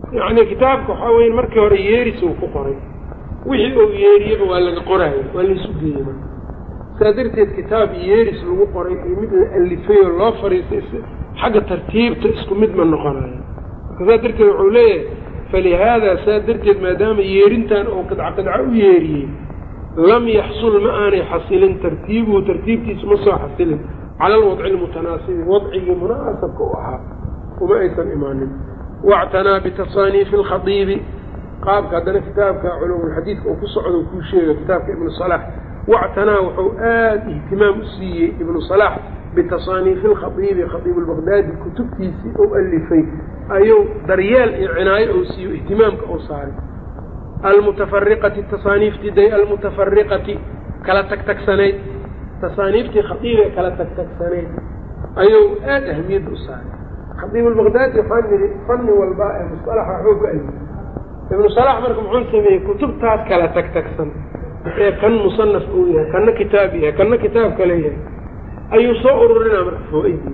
yacni kitaabka waxaa weya markii hore yeeris uu ku qoray wixii uu yeeriyaba waa laga qoraayo waa laisu geeyey marka saa darteed kitaab yeeris lagu qoray iyo mid la alifay oo loo fariistay xagga tartiibta isku mid ma noqonayo marka saa darteed wuxuu leeyahay falihaada saa darteed maadaama yeerintan oo qidca qidca u yeeriyey lam yaxsul ma aanay xasilin tartiibuhu tartiibtiisu ma soo xasilin cala alwadci almutanaasibi wadcigii munaasabka u ahaa uma aysan imaanin wactanaa bitasaaniifi alkhadiibi qaabka haddana kitaabka culumulxadiidka uu ku socdo kuu sheega kitaabka ibnu salax wactanaa wuxuu aada ihtimaam u siiyey ibnu salax bitasaaniifi alkhadiibi khadiib albaqdaadi kutubtiisii ou alifay ayuu daryeel iyo cinaayo ou siiyo ihtimaamka ou saaray almutafariqati tasaaniiftii day almutafariqati kala tagtagsanayd tasaaniiftii khadiib ee kala tagtagsanayd ayuu aada ahmiyadda u saaray khadiib albaqdaadi waxaan nidhi fanni walba ee musalaxa waxuu ka alifay ibnu salax marka muxuu sameeyey kutubtaas kala tagtagsan ee kan musanaf uu yahay kanna kitaab yahay kanna kitaab kale yahay ayuu soo ururinaa marka foo-idii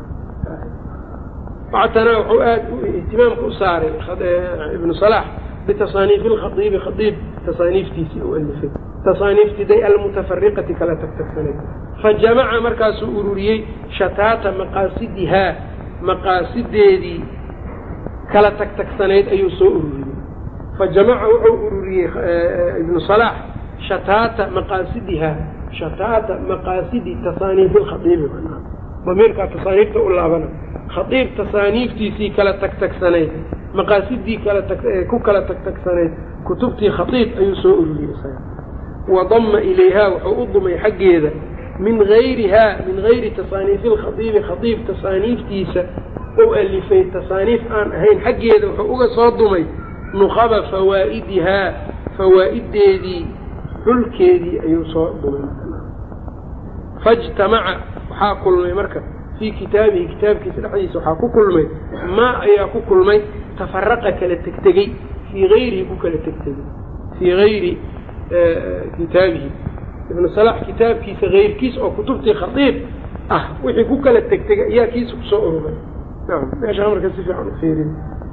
wactanaa wuxuu aada ihtimaamka u saaray ibnu salax bitasaaniifi alkhadiibi khadiib tasaaniiftiisii u alifay tasaaniiftii day almutafariqati kala tagtagsanayd fa jamaca markaasuu ururiyey shataata maqaasidihaa maqaasideedii kala tagtagsanayd ayuu soo ururiyey fa jamaca wuxuu ururiyey ibnu salaax shataata maqaasidihaa shataata maqaasidi tasaaniifi lkhadiibi damiirkaa tasaaniifta u laabana khadiib tasaaniiftiisii kala tagtagsanayd maqaasidii kala ku kala tagtagsanayd kutubtii khadiib ayuu soo ururiyey isaga wadama ilayhaa wuxuu u dumay xaggeeda min gayrihaa min gayri tasaaniifi lkhadiibi khadiib tasaaniiftiisa ou alifay tasaaniif aan ahayn xaggeeda wuxuu uga soo dumay nuqaba fawaa'idihaa fawaa'ideedii xulkeedii ayuu soo dumay fajtamaca waxaa kulmay marka fii kitaabihi kitaabkiisa dhexdiisa waxaa ku kulmay maa ayaa ku kulmay tafaraqa kala tegtegey fii gayrihi ku kala tegtegey fii gayri kitaabihi ibnu salax kitaabkiisa hayrkiis oo kutubtii khadiib ah wixii ku kala tegtegay ayaa kiisa kusoo ururay nam meeshaa marka si fiican ufiirin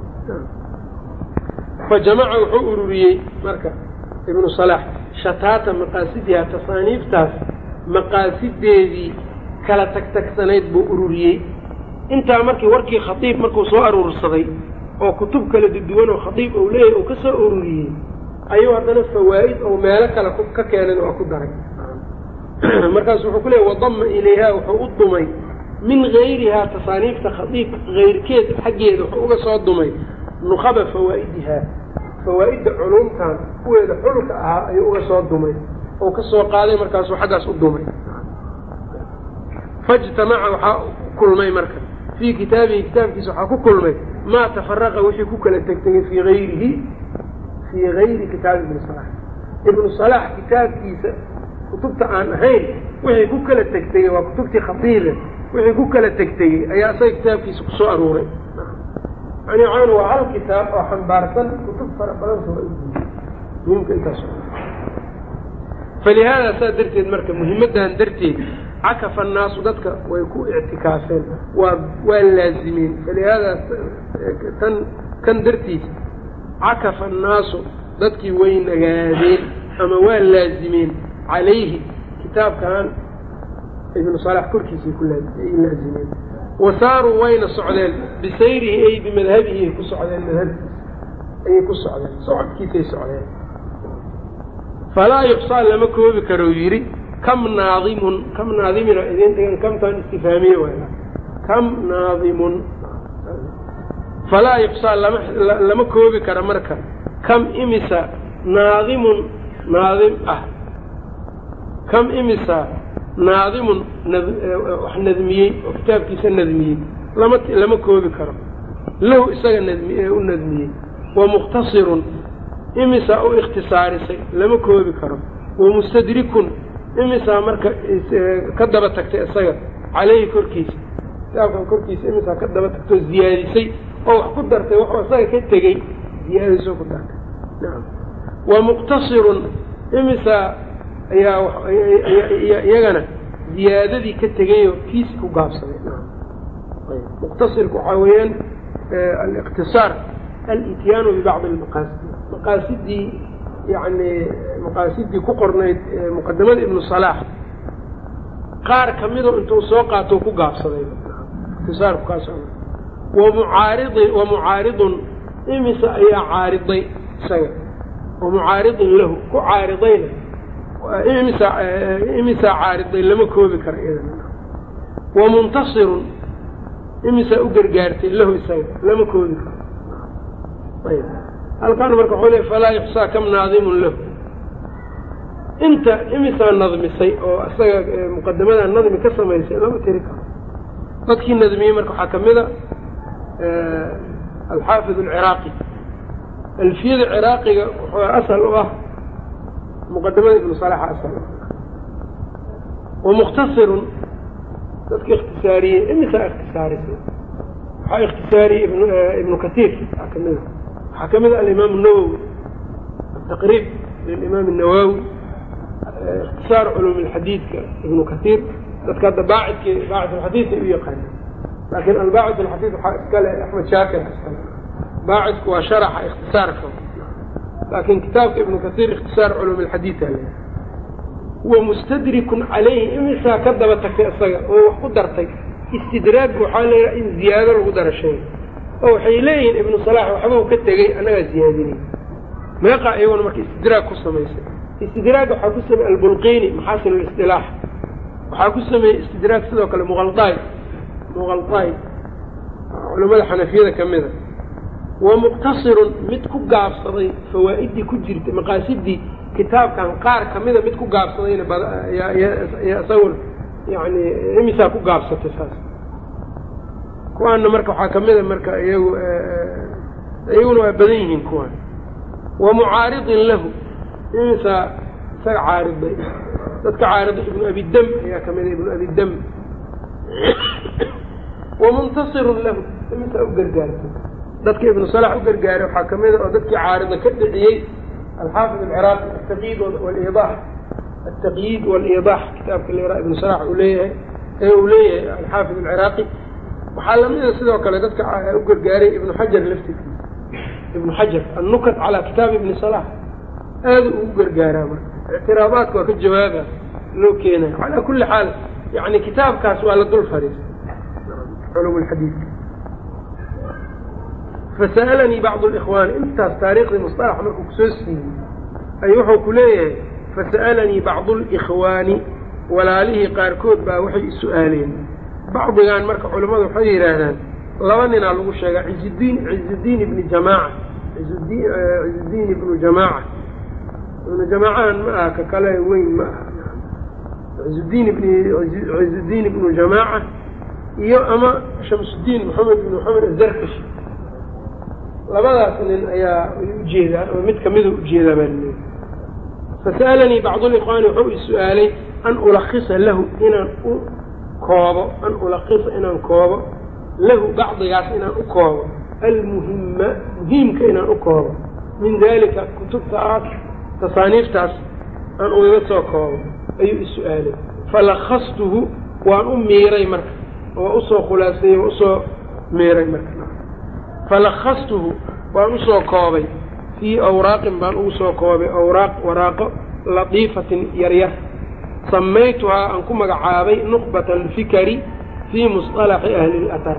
fa jamaca wuxuu ururiyey marka ibnu salax shataata maqaasidiha tasaaniiftaas maqaasideedii kala tagtagsanayd buu ururiyey intaa markii warkii khadiib markuu soo aruursaday oo kutub kala duduwan oo khadiib ou leeyahy uu ka soo ururiyey ayuu haddana fawaa'id ou meelo kale ka keenan oo ku daray markaasu wuxuu ku leeyay wadama ilayhaa wuxuu u dumay min gayrihaa tasaaniifta khadiib hayrkeed xaggeeda wuxuu uga soo dumay nuqaba fawaa'idihaa fawaa'idda culumtan kuweeda xulka ahaa ayuu uga soo dumay oo ka soo qaaday markaasuu xaggaas u dumay fajtamaca waxaa kulmay marka fii kitaabihi kitaabkiisa waxaa ku kulmay maa tafaraqa wixii ku kala tegtegay fii ayrihi fii gayri kitaabi ibni salax ibnu salax kitaabkiisa kutubta aan ahayn wixii ku kala tegtegey waa kutubtii khadiibe wixii ku kala tegtegey ayaa isaga kitaabkiisa kusoo aruuray yani waxaan waa hal kitaab oo xambaarsan kutub fara badan soo muhimka intaas falihaada saa darteed marka muhimaddan darteed cakafa annaasu dadka way ku ictikaafeen waa waa laazimeen falihaada tan kan dartiisa cakafa annaasu dadkii way nagaadeen ama waa laazimeen calayhi kitaabkan ibnu salax korkiisay ku ay laazimeen wa saaruu wayna socdeen bisayrihi ay bimadhabihi ay ku socdeen madhabkiisa ayay ku socdeen socodkiisay socdeen falaa yuxsaa lama koobi karo yidhi kam naadimun kam naadimina idin dhigan kamtaan istifaamiye waay kam naadimun falaa yuxsaa lama lama koobi karo marka kam imisa naadimun naadim ah kam imisa naadimun wax nadmiyey oo kitaabkiisa nadmiyey lama lama koobi karo lahu isaga nadmi u nadmiyey wa mukhtasirun imisaa u ikhtisaarisay lama koobi karo wa mustadrikun imisaa marka ka daba tagtay isaga caleyhi korkiisa kitaabkan korkiisa imisaa ka daba tagtoo ziyaadisay oo wax ku dartay waxuu isaga ka tegey ziyaadisoo ku dartay nacam wa muqtasirun imisaa ayaa iyagana ziyaadadii ka tegayoo kiisi ku gaabsaday muqtasirku waxaa weeyaan aliqtisaar alityaanu bibacdi almaqaasidi maqaasidii yani maqaasidii ku qornayd muqadamada ibnu salaax qaar kamidoo intuu soo qaato ku gaabsaday ikhtisaarku kaas wamucaaridi wamucaaridun imisa ayaa caariday isaga wamucaaridin lahu ku caaridayna imisa imisaa caariday lama koobi karo iyadan wamuntasirun imisaa u gargaartay lahu isaga lama koobi karo ayb halkan marka waxuu le falaa yuxsaa kam naadimun lahu inta imisaa nadmisay oo isaga muqadamada nadmi ka samaysay lama tiri karo dadkii nadmiyey marka waxaa kamid a alxaafid alciraaqi alfiyada ciraaqiga wuxuu asal u ah muqadamada ibnu salaxa asal wamukhtasirun dadka ikhtisaariyey imisaa ikhtisaarisay waxaa ikhtisaariyey ibnu katiir waxaa kamid a waxaa kamid a alimaam الnawowi ataqriib lilimaam الnawawi ikhtisaar culum اlxadiidka ibnu katiir dadka hadda baacidki baacid alxadiid ay u yaqaana laakin albaacid alxadiid waxaa iskale axmed shaakir iskale baacidku waa sharaxa ikhtisaarka laakin kitaabka ibnu katiir ikhtisaar culum اlxadiid ale wamustadrikun calayhi imisaa ka daba tagtay isaga oo wax ku dartay istidraagku waxaa leeyaha in ziyaado lagu dara shay oo waxay leeyihiin ibnu salaax waxba u ka tegey annagaa ziyaadinay meeqaa iyaguna marka istidraag ku samaysay istidraag waxaa ku sameeyey albulqiini maxaasin listilaax waxaa ku sameeyey istidraag sidoo kale muqaldaay muqaldaay culamada xanafiyada ka mida wa muqtasirun mid ku gaabsaday fawaa'idii ku jirtay maqaasidii kitaabkan qaar kamida mid ku gaabsadayna isagun yani imisaa ku gaabsatay saas kuwaana marka waxaa kamida marka iyagu iyaguna waa badan yihiin kuwaan wa mucaaridin lahu imisaa isaga caariday dadka caarida ibnu abidam ayaa kamida ibnu abidam wamuntasirun lahu imisaa u gargaartay dadka ibnu salax u gargaaray waxaa kamida oo dadkii caarida ka dhiciyey alxaafid alciraaqi ataqyiid waliidax altaqyiid waliidax kitaabka la ibnu salax uu leeyahay ee uu leeyahay alxaafid alciraaqi waxaa lamida sidoo kale dadka u gargaaray ibnu xajar laftirkiisa ibnu xajar annukat calaa kitaabi ibni salax aada ugu gargaaraa marka ictiraabaadka waa ka jawaaba loo keenayo calaa kulli xaal yani kitaabkaas waa la dul fadhiistay culum lxadiidka fasa'alanii bacdu likhwaani intaas taariikhdii musalax markuu kusoo siiyey ay wuxuu ku leeyahay fasa'alanii bacdu likhwaani walaalihii qaarkood baa waxay is-su-aaleen bacdigan marka culimmadu waxay yidhaahdaan laba ninaa lagu sheegaa cizudiin cizudiin ibni jamaaca izudi cizudiin ibnu jamaaca ibnu jamaacahan ma aha ka kale weyn ma aha cizudiin ibni cizudiin ibnu jamaaca iyo ama shamsudiin maxamed ibn maxamed azarkashi labadaas nin ayaa ujeedaa ama mid kamida ujeedaa baa laleeya fasa'alanii bacdulikhwaani wuxuu is-su-aalay an ulakisa lahu inaan u koobo an ulakisa inaan koobo lahu bacdigaas inaan u koobo almuhima muhiimka inaan u koobo min dalika kutubtaas tasaaniiftaas aan ugaga soo koobo ayuu is-su-aalay falakastuhu waan u miiray marka waa usoo khulaaseeyey waa usoo miiray marka falakastuhu waan usoo koobay fii awraaqin baan ugu soo koobay awraaq waraaqo latiifatin yaryar samaytuhaa aan ku magacaabay nuqbat alfikari fii musطalaxi ahli اlatar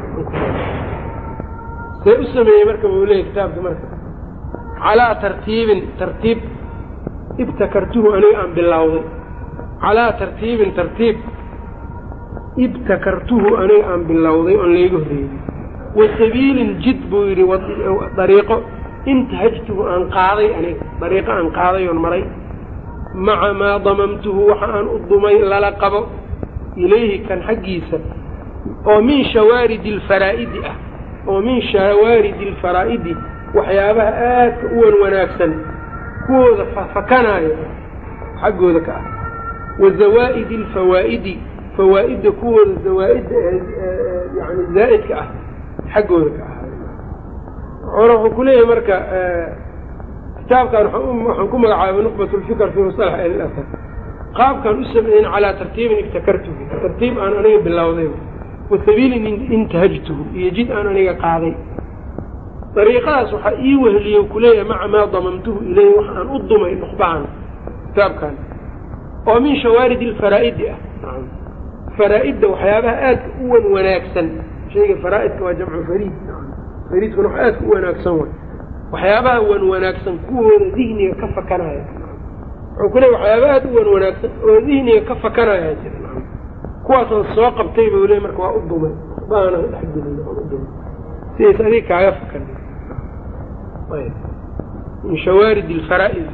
see u sameeyey marka buu leeyay kitaabka marka calaa tartiibin tartiib ibtakartuhu aniga aan bilowday calaa tartiibin tartiib ibtakartuhu aniga aan bilowday oon layga horreeyey wa sabiilin jid buu yidhi dariiqo intahajtuhu aan qaaday aniga dariiqo aan qaaday oon maray maca maa damamtuhu waxa aan u dumay lala qabo ilayhi kan xaggiisa oo min shawaaridi alfaraa'idi ah oo min shawaaridi alfaraa'idi waxyaabaha aadka u wan wanaagsan kuwooda fafakanaayo xaggooda ka ah wa zawaa'idi alfawaa'idi fawaa'idda kuwooda zawaa'idda yani zaa'idka ah xaggooda ka ah wuxuu ku leeyahay marka kitaabkan waxaan ku magacaabay nuqbat lfikr fi musalax ahli lasar qaabkaan u sameeyen calaa tartiibin ibtakartuhu tartiib aan aniga bilowday wa sabiilin intahajtuhu iyo jid aan aniga qaaday dariiqadaas waxaa ii weheliye kuleeyahay maca maa damamtuhu ilayhi wax aan u dumay nuqbahan kitaabkan oo min shawaarid alfaraa'idi ah faraa-idda waxyaabaha aadka u wan wanaagsan shayga faraa-idka waa jamcu fariid fariidkuna wax aadka u wanaagsan way waxyaabaha wan wanaagsan kuwooda dihniga ka fakanaya wuxuu ku leey waxyaaba aad u wan wanaagsan oo dihniga ka fakanaya jira kuwaasoo soo qabtay buu le marka waa u dumay baana dhexgelin aan u dumay sidays adiga kaaga fakan min shawaarid alfaraa'id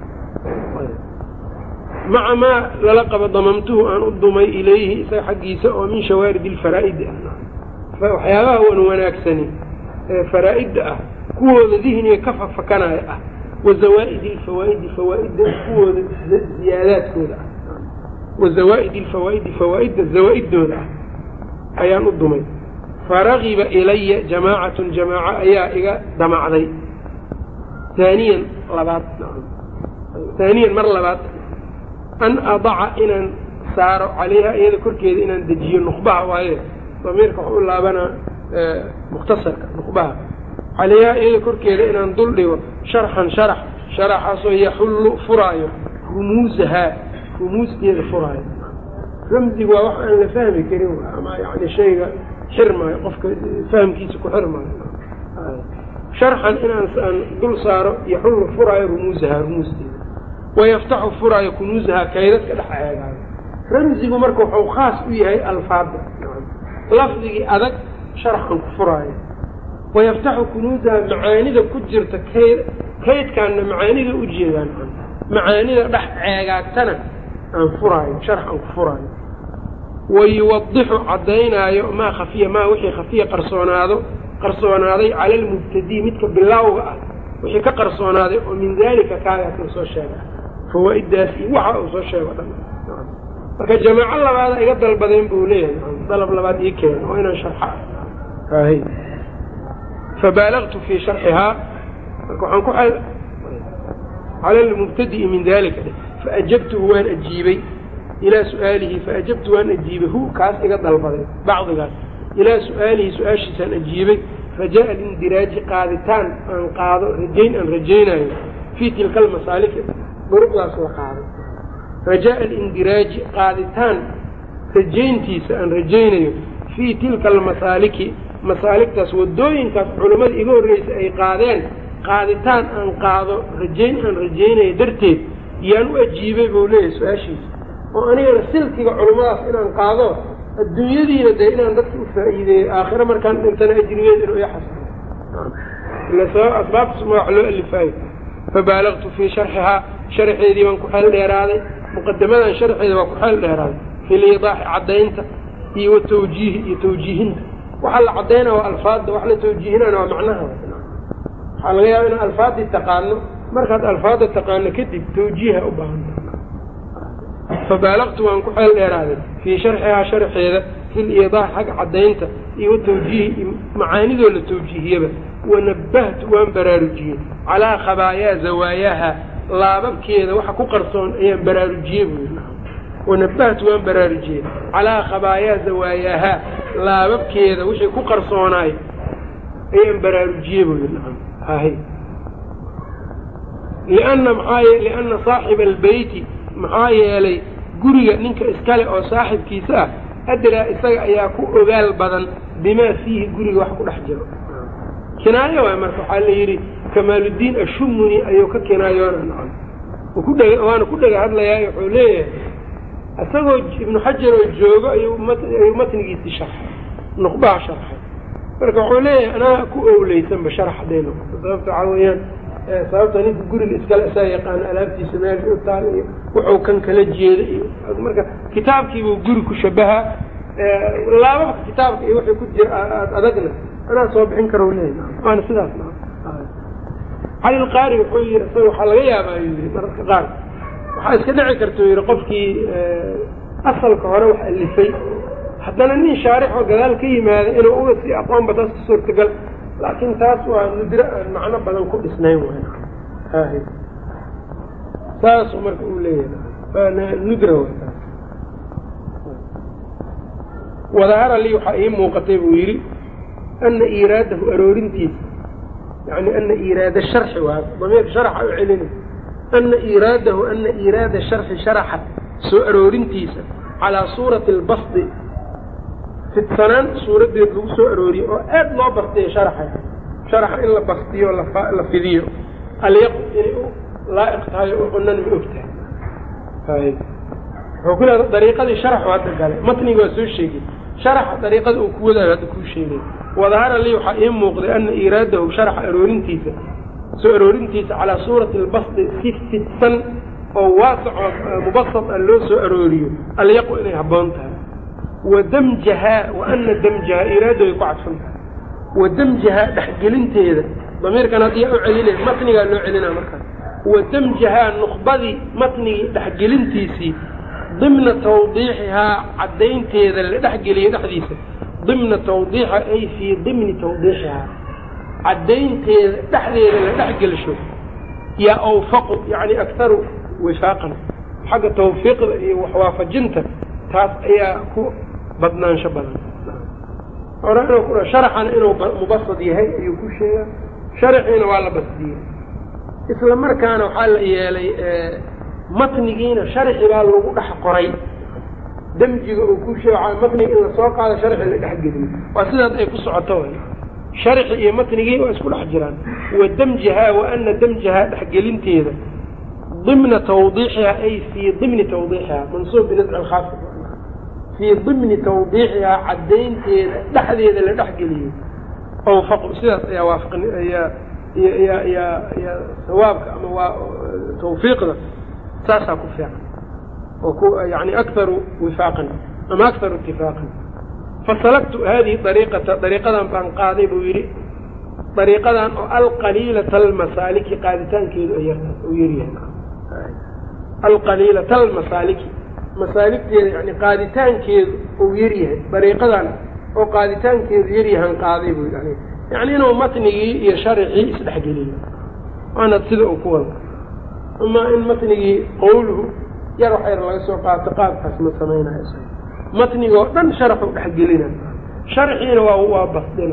maca maa lala qabo damamtuhu aan u dumay ilayhi isaga xaggiisa oo min shawaarid alfaraa'idi ah waxyaabaha wan wanaagsani ee faraa-idda ah kuwooda dihniga ka fafakanaya ah wa zawaa'id alfawaa'idi fawaa-idda kuwooda ziyaadaadkooda ah wa zawaa'id alfawaa'idi fawaa-idda zawaa-iddooda ah ayaan u dumay faragiba ilaya jamaacatun jamaaco ayaa iga damacday haaniyan labaad haaniyan mar labaad an adaca inaan saaro calayha iyada korkeeda inaan dejiyo nuqbaha waaye damiirka waxu u laabanaa mukhtasarka nuqbaha calayha iyada korkeeda inaan dul dhigo sharxan sharax sharaxaasoo yaxullu furaayo rumuusahaa rumuusteeda furaayo ramsigu waa wax aan la fahmi karin ama yani shayga xirmaayo qofka fahmkiisa ku xirmaayo sharxan inaan aan dul saaro yaxullu furaayo rumuusahaa rumuusteeda wayaftaxu furaayo kunuusahaa kaydadka dhex eegaayo ramsigu marka wuxuu khaas u yahay alfaada lafdigii adag sharxan ku furaayo wayaftaxu kunuusahaa macaanida ku jirta kayd kaydkaanna macaanida u jeedaan macaanida dhex ceegaagtana aan furaayo sharxan ku furaayo wayuwadixu caddaynaayo maa khafiya maa wixii khafiya qarsoonaado qarsoonaaday cala almubtadii midka bilaawga ah wixii ka qarsoonaaday oo min daalika kaagaas la soo sheega fawaa-iddaas iyo waxa uu soo sheego dhan marka jamaaco labaada iga dalbadeen buu leeyahay dalab labaad ii keena oo inaan sharxa hay fabaalagtu fii sharxihaa marka waxaan ku cala almubtadi'i min dalika faajabtuhu waan ajiibay ilaa su-aalihi faajabtu waan ajiibay hu kaas iga dalbaday bacdigaas ilaa su-aalihi su-aashiisaan ajiibay raja'a alindiraaji qaaditaan aan qaado rajayn aan rajaynayo fii tilka almasaaliki duruqdaas la qaaday raja'a alindiraaji qaaditaan rajayntiisa aan rajaynayo fii tilka almasaaliki masaaligtaas waddooyinkaas culammada iga horreysa ay qaadeen qaaditaan aan qaado rajayn aan rajaynayo darteed yaan u ajiibay buu leeyahay su-aashiisa oo anigana silkiga culummadaas inaan qaado adduunyadiina dee inaan dadka u faa'iideeyo aakhiro markaan dhintana ajrigeed inuu ixasilo asbaabtaasma wax loo alifaayo fabaalagtu fii sharxihaa sharxeedii baan ku xeel dheeraaday muqadamadan sharxeeda waa ku xeel dheeraaday fi liidaaxi caddaynta iyo watawjiihi iyo tawjiihinta waxaa la caddaynaa waa alfaadda wax la tawjiihinana waa macnaha waxaa laga yaaba inaan alfaaddii taqaano markaad alfaadda taqaano kadib tawjiiha u baahanta fabaalagtu waan ku xeel dheeraaday fii sharxihaa sharxeeda fi liidaax xagga caddaynta iyo watawjiihi macaanidoo la tawjiihiyaba wanabahtu waan baraarujiyey calaa khabaayaa zawaayaha laababkeeda waxa ku qarsoon ayaan baraarujiyey buu wanabahtu waan baraarujiyey calaa khabaayaa zawaayaha laababkeeda wixii ku qarsoonaay ayaan baraarujiyey buu hay lianna maxaa lianna saaxiba albeyti maxaa yeelay guriga ninka iskale oo saaxibkiisa ah adraa isaga ayaa ku ogaal badan bimaa fiihi guriga wax ku dhex jiro kinaayo waay marka waxaa la yidhi kamaaluddiin ashumuni ayuu ka kinaayoona nacam kudheg waana ku dhega hadlayaa wuxuu leeyahay isagoo ibnu xajar oo joogo ayuu ayuu matnigiisii sharxay nuqbaha sharxay marka wuxuu leeyahay anaa ku owleysanba sharax hadday noqoto sababta waxaa weeyaan sababta ninka guriga iskale isaa yaqaano alaabtiisa meesha u taal iyo wuxuu kan kala jeeda iyo marka kitaabkiibuu guri ku shabahaa laababka kitaabka iyo wixii ku jira aad adagna anaa soo bixin karo leeyahy waana sidaas cali lqaari wuxuu yidhi isaga waxaa laga yaabaa yuu yidhi mararka qaar waxaa iska dhici karta yidhi qofkii asalka hore wax alifay haddana nin shaarixoo gadaal ka yimaada inuu uga sii aqoonba taas ka suurtagal laakiin taas waa nudro aan macno badan ku dhisnayn waay hahi saasuu marka uu leeyahay waana nudra waay taas wadahara lii waxaa ii muuqatay buu yidhi ana iiraadahu aroorintiisa yani ana iiraada sharxi waa damiirka sharxa u celina ana iiraadahu ana iiraada sharxi sharaxa soo aroorintiisa calaa suurati albasdi fidsanaan suuradeed lagu soo arooriye oo aad loo bastiya sharaxa sharaxa in la bastiyo la fidiyo alyaqu inay u laa'iq tahay oo cunan ma og tahay wuxuu ku leeda dariiqadii sharaxu hadda gale matniga waa soo sheegay sharaxa dariiqada uu ku wadaayo hadda kuu sheegay wadahara lii waxaa ii muuqday ana iiraadahu sharaxa aroorintiisa soo aroorintiisa calaa suurati albasdi si fidsan oo waasicoo mubasad a loo soo arooriyo alyaqu inay habboon tahay wa damjahaa wa ana damjahaa iiraada way ku cadfan tahay wa damjahaa dhexgelinteeda damiirkan haddii u celinay matnigaa loo celinaa markaas wa damjahaa nuqbadii matnigii dhexgelintiisii dimna tawdiixihaa caddaynteeda la dhexgeliyay dhexdiisa dimna tawdiixa ay fii dimni tawdiixihaa caddaynteeda dhexdeeda la dhexgelsho yaa awfaqu yacni aktaru wifaaqan xagga tawfiiqda iyo waxwaafajinta taas ayaa ku badnaansho badan hore inuu ku sharaxana inuu mubasad yahay ayuu ku sheegaa sharaxiina waa la basdiyey isla markaana waxaa la yeelay matnigiina sharxi baa lagu dhex qoray demjiga uu ku sheega matniga in lasoo qaado sharxi la dhexgeliyo waa sidaas ay ku socoto way sharxi iyo matnigii waa isku dhex jiraan wa damjihaa wa ana damjahaa dhexgelinteeda dimna tawdiixihaa ay fii dimni tawdiixihaa mansuub binasci alkhaafid fii dimni tawdiixihaa caddaynteeda dhexdeeda la dhexgeliyo awfaqu sidaas ayaa waafaqn ayaa yaa yaa yaa sawaabka ama waa tawfiiqda saasaa ku fiican oo ku yani akharu wifaaqan ama akharu itifaaqan fasalaktu hadihi dariiqata dariiqadan baan qaaday buu yidhi dariiqadan oo alqaliilata almasaaliki qaaditaankeedu ay yarta uu yaryahay alqaliilata almasaaliki masaaligteeda yani qaaditaankeedu uu yaryahay dariiqadan oo qaaditaankeedu yaryahan qaaday buu yidhi yani inuu matnigii iyo sharxii isdhexgeliyo waana sida uu ku wada ama in matnigii qowluhu yar wax yar laga soo qaato qaabkaas ma samaynayo matnigoo dhan sharaxu dhexgelina sharxiina waa waa basdina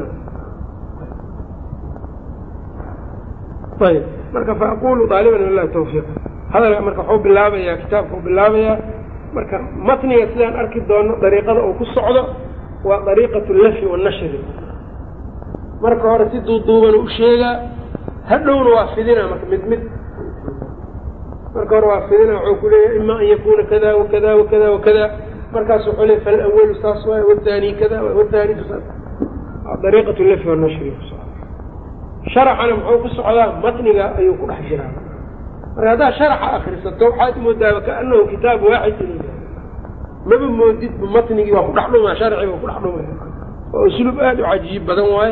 ayb marka faaqulu daaliban lilahi tawfiiq hadalka marka waxuu bilaabayaa kitaabka uu bilaabayaa marka matniga sidaan arki doono dariiqada uu ku socdo waa dariiqatu lafi wanashri marka hore si duuduuban u sheegaa hadhowna waa fidina marka mid mid marka hore waa fidina wuxuu ku leeyahay ima an yakuna kada wakada wakada wakada markaas wuxuu leey falawalu saas waay wthani kada wthani dariiqatu lafi wanashri sharaxana muxuu ku socdaa matniga ayuu ku dhex jiraa marka haddaad sharaxa akrisato waxaad moodaaba kaanahu kitaab waaxid in maba moodidba matnigii waa ku dhex dhumaa sharciga waa ku dhex dhumaya waa usluub aada u cajiib badan waaye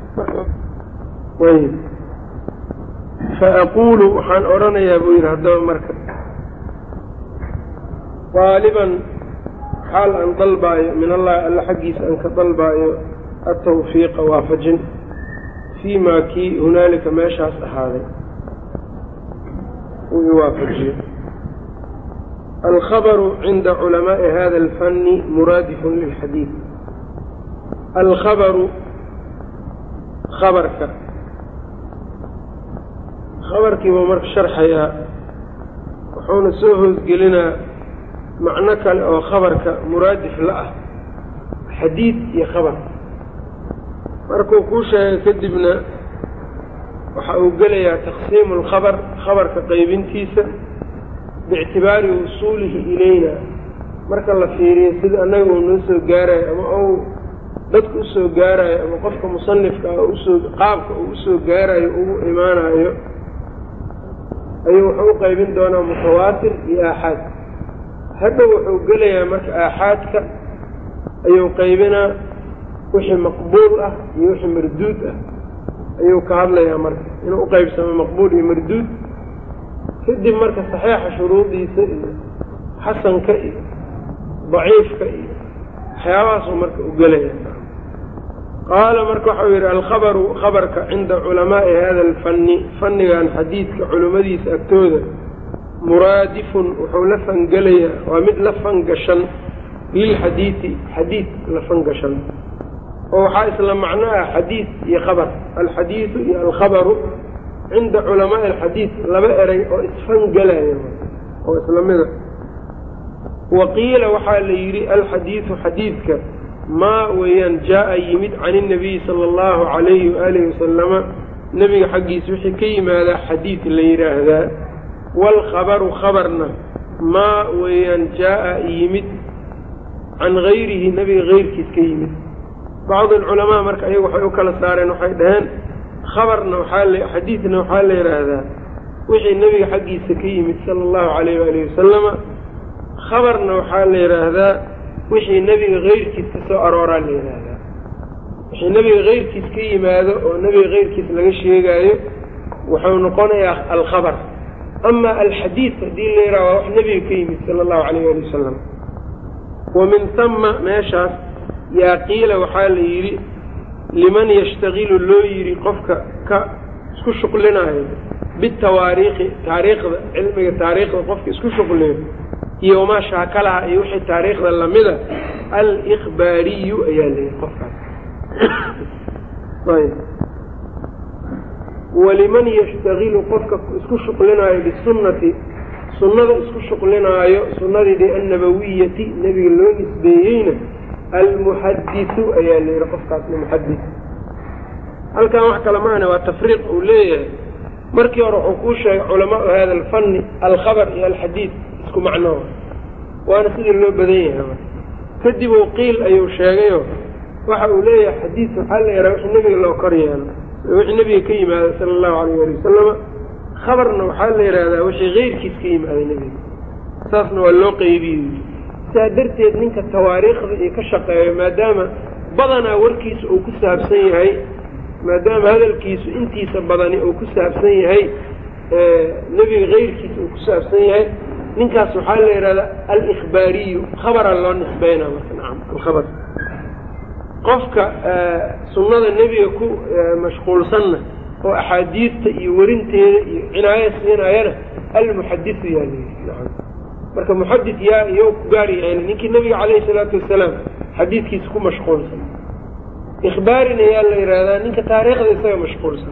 ayb faaqulu waxaan odhanayaa buu yidhi haddaba marka qaaliban xaal aan dalbaayo min allahi alla xaggiisa aan ka dalbaayo atawfiiqa waafajin fii maa kii hunaalika meeshaas ahaaday uu iwaafajiyo alkhabaru cinda culamaa'i hada alfanni muraadifun lilxadiid alkhabaru khabarka khabarkiibuu marka sharxayaa wuxuuna soo hoosgelinaa macno kale oo khabarka muraadif la ah xadiid iyo khabar markuu kuu sheegay kadibna waxa uu gelayaa taqsiimu alkhabar khabarka qaybintiisa biictibaari wusuulihi ilayna marka la fiiriyo sida annaga uu noo soo gaarayo ama ou dadka usoo gaarayo ama qofka musanifka ah usoo qaabka uu usoo gaarayo ugu imaanayo ayuu wuxuu u qaybin doonaa mutawaatir iyo aaxaad hadhow wuxuu gelayaa marka aaxaadka ayuu qaybinaa wixii maqbuul ah iyo wixii marduud ah ayuu ka hadlayaa marka inuu uqaybsamo maqbuul iyo marduud kadib marka saxiixa shuruudiisa iyo xasanka iyo daciifka iyo waxyaabahaasuu marka u gelaya qaala marka waxau yidhi alkhabaru khabarka cinda culamaa'i hada alfanni fannigan xadiidka culimmadiisa agtooda muraadifun wuxuu la fangelayaa waa mid la fangashan lilxadiidi xadiid la fangashan oo waxaa isla macno ah xadiid iyo khabar alxadiidu iyo alkhabaru cinda culamaai alxadiid laba eray oo isfangelaya oo isla mida wa qiila waxaa la yidhi alxadiidu xadiidka maa weeyaan jaa-a yimid can inabiyi sala allahu calayhi waalihi wasalama nebiga xaggiisa wixii ka yimaadaa xadiid la yidhaahdaa waalkhabaru khabarna maa weeyaan jaa-a yimid can gayrihi nebiga keyrkiis ka yimid bacdu alculamaa marka ayagu waxay u kala saareen waxay dhaheen khabarna waxaa la xadiidna waxaa la yidhaahdaa wixii nebiga xaggiisa ka yimid sala allahu calayh waalihi wasalama khabarna waxaa la yidhaahdaa wixii nebiga keyrkiis ka soo arooraa la yidhaahdaa wixii nebiga keyrkiis ka yimaado oo nebiga keyrkiis laga sheegaayo wuxuu noqonayaa alkhabar ama alxadiid haddii la yidhaha waa wax nebiga ka yimid sala allahu calayh waali wasalam wa min tama meeshaas yaa qiila waxaa la yidhi liman yashtagilu loo yidhi qofka ka isku shuqlinaayo bitawaariikhi taariikhda cilmiga taariikhda qofka isku shuqliyo iyo wamaa shaakalaha iyo wixii taariikhda lamida alikhbaariyu ayaa la yidhi qofkaas ayb waliman yashtagilu qofka isku shuqlinaayo bisunnati sunnada isku shuqlinaayo sunnadii annabawiyati nebiga loo nisbeeyeyna almuxadisu ayaa la yidhi qofkaasna muxadis halkan wax kale maana waa tafriiq uu leeyahay markii hore wuxuu kuu sheegay culamaau hada alfanni alkhabar iyo alxadiid isku macnoo waana sidii loo badan yahay kadib uu qiil ayuu sheegayo waxa uu leeyahay xadiid waxaa la yidhaha wixii nebiga loo kor yeelo wixii nebiga ka yimaada sala allahu alayh ali wasalama khabarna waxaa la yidhahdaa wixii keyrkiis ka yimaaday nebiga saasna waa loo qeybiyey saa darteed ninka tawaariikhda iyo ka shaqeeyo maadaama badanaa warkiisa uu ku saabsan yahay maadaama hadalkiisu intiisa badani uu ku saabsan yahay nebiga keyrkiisa uu ku saabsan yahay ninkaas waxaa la yidhahdaa alikhbaariyu khabara loo nisbeynaa marka nacam alkhabar qofka sunnada nebiga ku mashquulsanna oo axaadiidta iyo werinteeda iyo cinaayo siinayana almuxadisu yaa layidhi nacam marka muxadid yaa iyo ku gaar yahayn ninkii nebiga calayhi salaatu wasalaam xadiidkiisa ku mashquulsan ikhbaarina yaa la yidhaahdaa ninka taariikhda isaga mashquulsan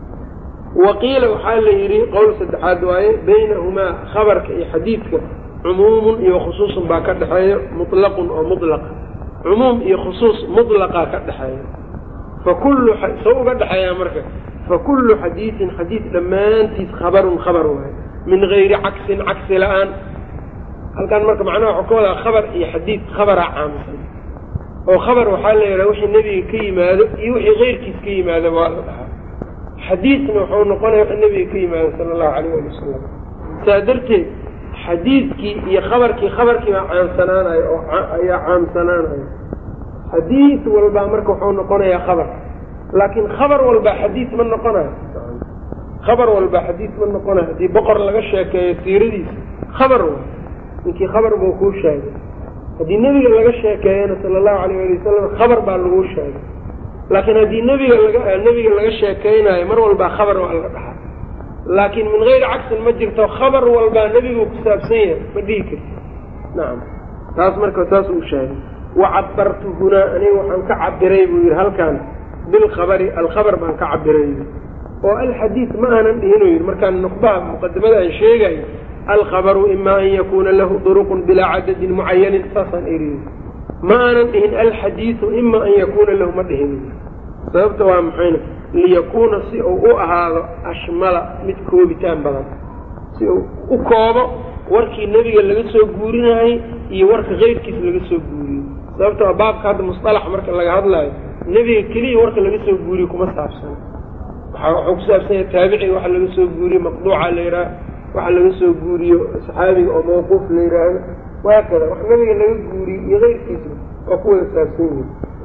wa qiila waxaa la yidhi qowl saddexaad waaye baynahumaa khabarka iyo xadiidka cumuumun iyo khusuusun baa ka dhexeeya mutlaqun oo mutlaqa cumuum iyo khusuus mutlaqaa ka dhexeeya fa kullu soo uga dhexeeyaa marka fa kullu xadiidin xadiid dhammaantiis khabarun khabar waaye min gayri cagsin cagsi la-aan halkan marka macnaha waxuu ka wadaa khabar iyo xadiid khabaraa caamsan oo khabar waxaa la yidhaha wixii nebiga ka yimaado iyo wixii keyrkiis ka yimaado waa la dhahaa xadiidna wuxuu noqonaya wixii nebiga ka yimaado sala allahu alayh ali wasalam saa darteed xadiidkii iyo khabarkii khabarkii baa caamsanaanayo oo ayaa caamsanaanayo xadiid walbaa marka wuxuu noqonayaa khabar laakiin khabar walbaa xadiid ma noqonayo khabar walbaa xadiid ma noqonayo haddii boqor laga sheekeeyo siiradiisa khabar wa ninkii khabar buu kuu sheegay haddii nebiga laga sheekeeyana sala allahu alayh ali wasalam khabar baa laguu sheegay laakiin haddii nebiga laga nebiga laga sheekeynayo mar walbaa khabar waa laga dhahaa laakiin min gayri cagsin ma jirto khabar walbaa nebigu ku saabsan yahay ma dhihi karti nacam taas marka saas uu sheegay wa cabartu hunaa aniga waxaan ka cabiray buu yidhi halkaan bilkhabari alkhabar baan ka cabiray oo alxadiid ma aanan dhihin uu yidhi markaan nuqbaha muqadimada aan sheegayo alkhabaru ima an yakuuna lahu duruqun bilaa cadadin mucayanin saasaan eriy ma aanan dhihin alxadiidu ima an yakuuna lahu ma dhihin sababta waa maxayna liyakuuna si uu u ahaado ashmala mid koobitaan badan si uu u koobo warkii nebiga laga soo guurinaayey iyo warka keyrkiis laga soo guuriyo sababta waa baabka hadda musalax marka laga hadlaayo nebiga keliya warka laga soo guuriyo kuma saabsan waxuu ku saabsan yahay taabiciga waxa laga soo guuriyo maqduuca la yidhaha waxa laga soo guuriyo saxaabiga oo mawquuf la yidhaahdo waakada wax nebiga laga guuriyo iyo keyrkiisa waa ku wada saabsan yihin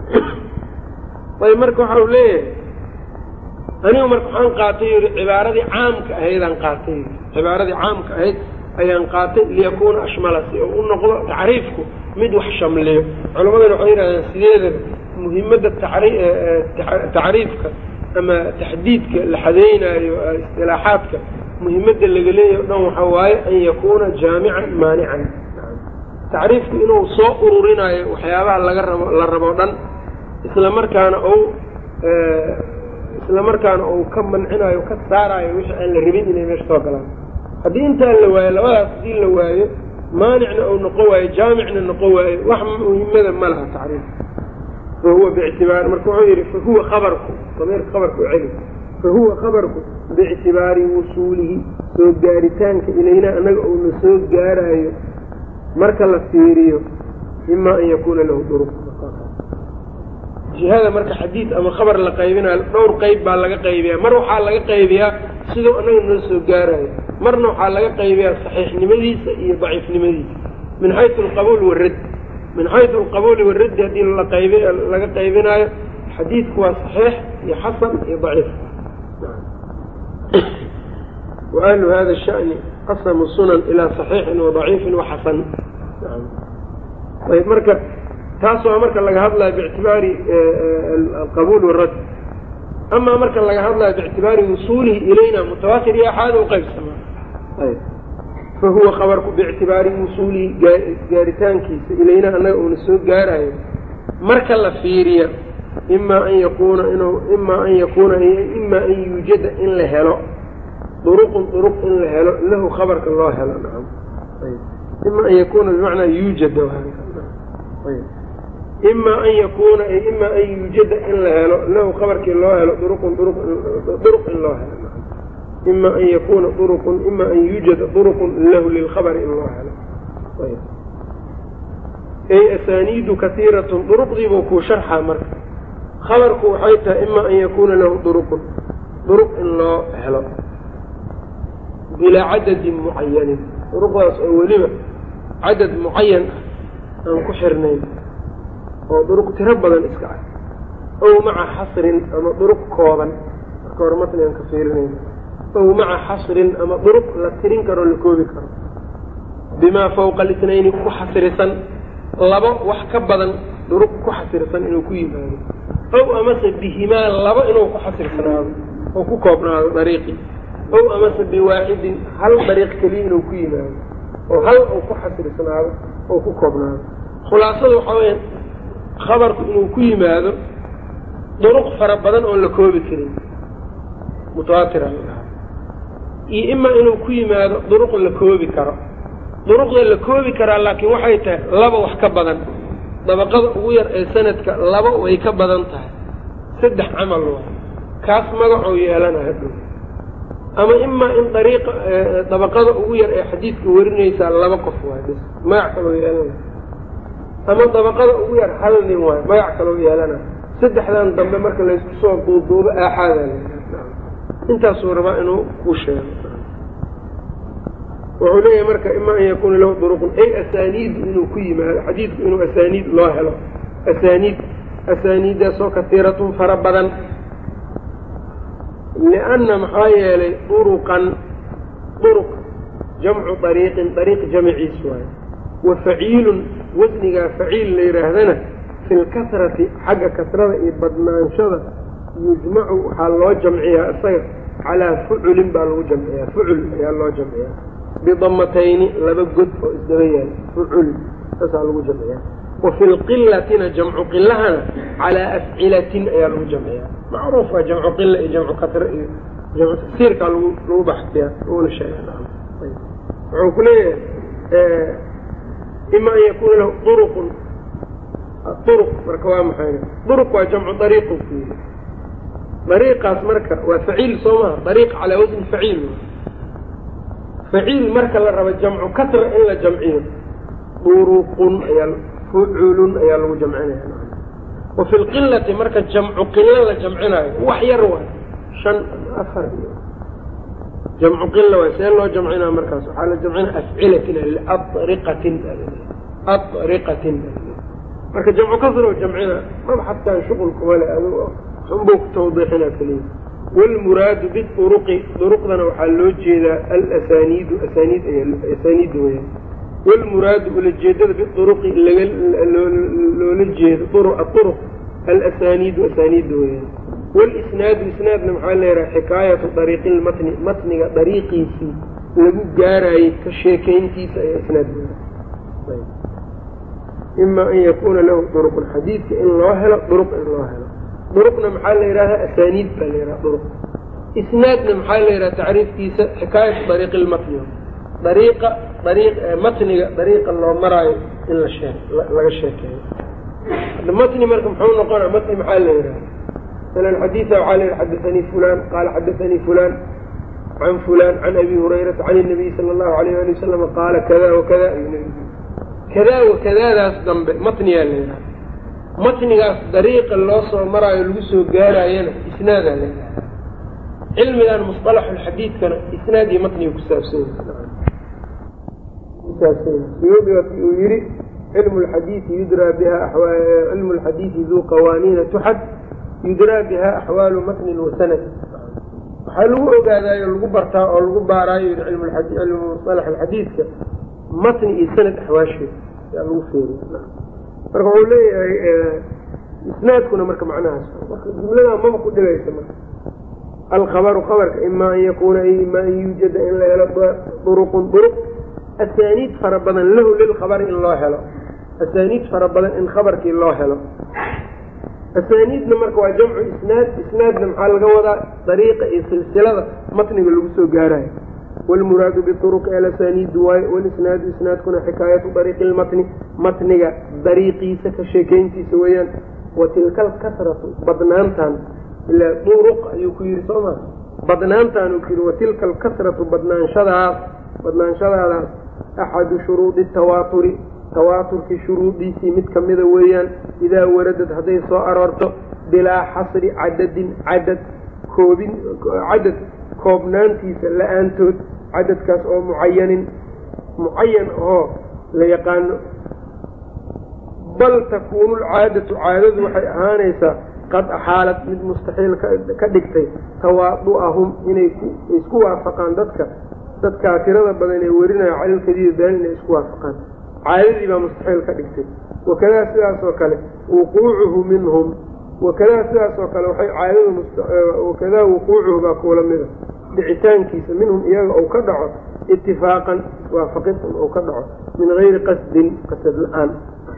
ayb marka waxa u leeyahay anigu marka waxaan qaatay yidhi cibaaradii caamka ahaydaan qaatay cibaaradii caamka ahayd ayaan qaatay liyakuuna ashmala si uu u noqdo tacriifku mid wax shamliyo culammadana waxay yidhahdeen sideedaba muhimadda tacriifka ama taxdiidka la xadeynaayo istilaaxaadka muhimadda laga leeyahy o dhan waxa waaye an yakuuna jaamican maanican tacriifku inuu soo ururinaayo waxyaabaha laga rabo la rabo dhan isla markaana ou isla markaana uu ka mancinayo ka saarayo wixii aan la rabin inay meesha soo galaan haddii intaa la waayo labadaas haddii la waayo maanicna uu noqon waayo jaamicna noqon waayo wax muhimada ma laha tacriif fahuwa bictibaari marka wuxuu yidhi fahuwa khabarku dameerka khabarka u celi fahuwa khabarku biictibaari wusuulihi soo gaaritaanka ilayna annaga uuna soo gaaraayo marka la fiiriyo ima an yakuuna lahu duruq jihada marka xadiid ama khabar la qaybinayo dhowr qayb baa laga qaybiyaa mar waxaa laga qaybiyaa siduu annaga noo soo gaarayo marna waxaa laga qaybiyaa saxiixnimadiisa iyo daciifnimadiisa min xaysu alqabuul waradd min xaysu alqabuuli waraddi haddii laqayb laga qaybinaayo xadiidku waa saxiix iyo xasan iyo daciif wa ahlu hada shani qasamu sunan ilaa saxiixin wa daciifin wa xasan ayb marka taas waa marka laga hadlayo biictibaari alqabuul waradd amaa marka laga hadlayo biictibaari wusuulihi ilayna mutawaatir iyo axaada u qaybsamaa ayb fahuwa khabarku biictibaari wusuulihi gaaritaankiisa ilayna annaga uuna soo gaarayo marka la fiiriya imaa an yakuuna inuu imaa an yakuuna imaa an yuujada in la helo duruqun duruq in la helo lahu khabarka loo helo nacam ima an yakuuna bimacnaa yuujada ima an yakuuna ima an yuujada in la helo lahu khabarkii loo helo duruqun duruq in loo helo ima an yakuuna duruqun ima an yuujada duruqun lahu lilkhabari in loo helo ay asaaniidu kaiiratun duruqdiibuu kuu sharxaa marka khabarku waxay tahay ima an yakuuna lahu duruqun duruq in loo helo bilaa cadadin mucayanin duruqdaas oo weliba cadad mucayan ah aan ku xirnayn oo duruq tiro badan iska ah ow maca xasrin ama duruq kooban marka hore matnigan ka fiirinayna ow maca xasrin ama duruq la tirin karo la koobi karo bimaa fawqa alitnayni ku xasrisan labo wax ka badan duruq ku xasirsan inuu ku yimaado ow amase bihimaa labo inuu ku xasirsanaado oo ku koobnaado dariiqii ow amase biwaaxidin hal dariiq keliya inuu ku yimaado oo hal uu ku xasirsanaado oo ku koobnaado khulaasada waxaa weya khabarku inuu ku yimaado duruq fara badan oon la koobi karin mutawaatira iyo ima inuu ku yimaado duruq la koobi karo duruqda la koobi karaa laakiin waxay tahay laba wax ka badan dabaqada ugu yar ee sanadka laba way ka badan tahay saddex camal waay kaas magacoo yeelanaha dhow ama imaa in dariiqa dabaqada ugu yar ee xadiidka warinaysaa laba qof waay bs magac kaloo yeelana ama dabaqada ugu yar hal nin waay magac kaloo yeelana saddexdan dambe marka laysku soo duuduubo aaxaadaa intaasuu rabaa inuu ku sheego wuxuu leeyahay marka ima an yakuuna lahu duruqun ay asaaniidu inuu ku yimaado xadiidku inuu asaaniid loo helo asaaniid asaaniiddaasoo kasiiratun fara badan lianna maxaa yeelay duruqan duruq jamcu dariiqin dariiq jamciis waayo wa faciilun wasnigaa faciil la yidhaahdana fi lkasrati xagga kasrada iyo badnaanshada yujmacu waxaa loo jamciyaa isaga calaa fuculin baa lagu jamciyaa fucul ayaa loo jamciyaa bidamatayni laba god oo isdaba yaal fucul saasaa lagu jamciyaa wa fi lqilatina jamcu qilahana calaa afcilatin ayaa lagu jamciyaa macruuf waa jamcu qila iyo jamcu kasre iyo jamcu tafsiirkaa lagu lagu baxsiyaa laguna sheega wuxuu ku leeyahay ima an yakuuna lahu duruqun duruq marka waa maxay duruq waa jamcu dariiqu ku yiri dariiqaas marka waa faciil soo maha dariiq calaa wasni faciil faciil marka la rabo jamcu kasra in la jamciyo duruqun ayaa fuculun ayaa lagu jamcinaya wa fi lqilati marka jamcu qilo la jamcinaayo wax yar waay shan afar iyo jamcu qila waay see loo jamcinaa markaas waxaa la jamcinaa afcilatin liariqatin ariqatin marka jamcu kasra jamcina mabxadkan shuqul kuma le adigo unbuu ku tawdiixinaa keliya wlmuraadu biduruqi duruqdana waxaa loo jeedaa alasaniidu asaniid asaaniidda weya wlmuraadu ulajeedada biduruqi loola jeedo aduruq alasaniidu asaaniidda weya walisnaadu isnaadna maxaa leedahay xikaayatu dariiqi lmatni matniga dariiqiisii lagu gaaraayey ka sheekayntiisa ayaa isnaad ima an yakuuna lahu duruqun xadiidka in loo helo duruq in loo helo duruqna maxaa la yidhahdaa asaaniid baa la yidhaha duruq isnaadna maxaa la yidhaha tacriifkiisa xikaayatu dariiqi lmatni dariiqa dariiq matniga dariiqa loo maraayo in la shee laga sheekeeyo matni marka muxuu noqona matni maxaa la yidhaha masalan xadiida waxaa la yidhi xadaanii fulan qaala xadaanii fulan can fulan can abi hurayrata can inabiy sala allahu alayh ali wasalam qaala kada wakada kadaa wakadaadaas dambe matniyaa la yidhaha matnigaas dariiqa loo soo maraayo lagu soo gaaraayana isnaadaa la yidhaha cilmigan musطalaxulxadiidkana isnaad iyo matniga kusaabsanykusaabsanyuyuudi waa ki uu yihi cilmu lxadiidi yudraa biha cilmu lxadiidi duu qawaaniina tuxad yudraa biha axwaalu matnin wa sanad waxaa lagu ogaadaayo lagu bartaa oo lagu baaraayo yii cilmu musalax alxadiidka matni iyo sanad axwaasheed yaa lagu feeriy marka wuxuu leeyahay isnaadkuna marka macnahaas marka jumladaa maba ku dhibaysa marka alkhabaru kabarka ima an yakuuna ima an yuujada in la helo duruqun duruq asaaniid fara badan lahu lilkhabari in loo helo asaaniid fara badan in khabarkii loo helo asaaniidna marka waa jamcu isnaad isnaadna maxaa laga wadaa dariiqa iyo silsilada matniga lagu soo gaarayo wlmuraadu biuruqi alasaniidu waayo walisnaadu isnaadkuna xikaayatu dariiqi lmatni matniga dariiqiisa ka sheekeyntiisa weeyaan wa tilka alkasratu badnaantan ilaa duruq ayuu ku yidhi soo maa badnaantaan uu ku yidhi watilka alkasratu badnaanshadaas badnaanshadaadaas axadu shuruudi tawaaturi tawaaturkii shuruudiisii mid kamida weeyaan idaa waradad hadday soo aroorto bilaa xasri cadadin cadad koobin cadad koobnaantiisa la-aantood cadadkaas oo mucayanin mucayan oo la yaqaano bal takuunu lcaadatu caadadu waxay ahaanaysaa qad axaalad mid mustaxiil ka dhigtay tawaadu'ahum inay isku waafaqaan dadka dadkaa tirada badan ee werinaya calalkadiida been inay isku waafaqaan caadadii baa mustaxiil ka dhigtay wakadaa sidaas oo kale wuquucuhu minhum wakadaa sidaas oo kale waxay caadadu wakadaa wuquucuhu baa kuula mida dhicitaankiisa minhum iyaga ou ka dhaco itifaaqan waafaqid ou ka dhaco min gayri qasdin qasad la-aan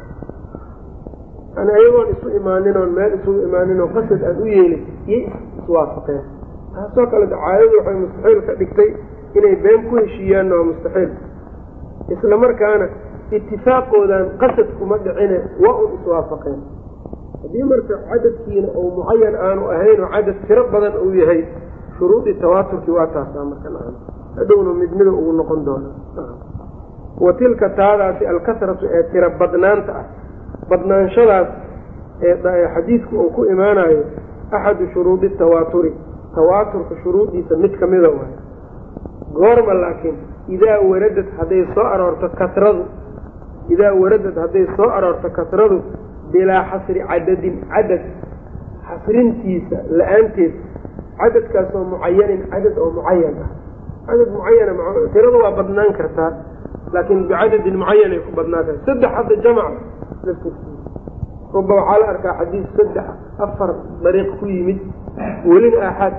yani ayagoon isu imaanin oon meel isugu imaanin oo qasad aan u yeelin iyo iswaafaqeen taasoo kale caadadu waxay mustaxiil ka dhigtay inay been ku heshiiyaanna waa mustaxiil isla markaana itifaaqoodan qasad kuma dhicine waa un iswaafaqeen haddii marka cadadkiina ou mucayan aanu ahayn oo cadad tiro badan uu yahay shuruudii tawaaturkii waa taasaa marka nacam hadhowna midnida ugu noqon doona wa tilka taadaasi alkasratu ee tiro badnaanta ah badnaanshadaas ee xadiidku uu ku imaanayo axadu shuruudi tawaaturi tawaaturka shuruudiisa mid kamida waay goorma laakiin idaa waradad hadday soo aroorto kasradu idaa waradad hadday soo aroorto kasradu bilaa xasri cadadin cadad xasrintiisa la-aanteed cadadkaasoo mucayanin cadad oo mucayan ah cadad mucayana tirada waa badnaan kartaa laakiin bicadadin mucayan ay ku badnaan tahay saddex hadda jamac ruba waxaa la arkaa xadiis saddex afar dariiq ku yimid welina aaxaad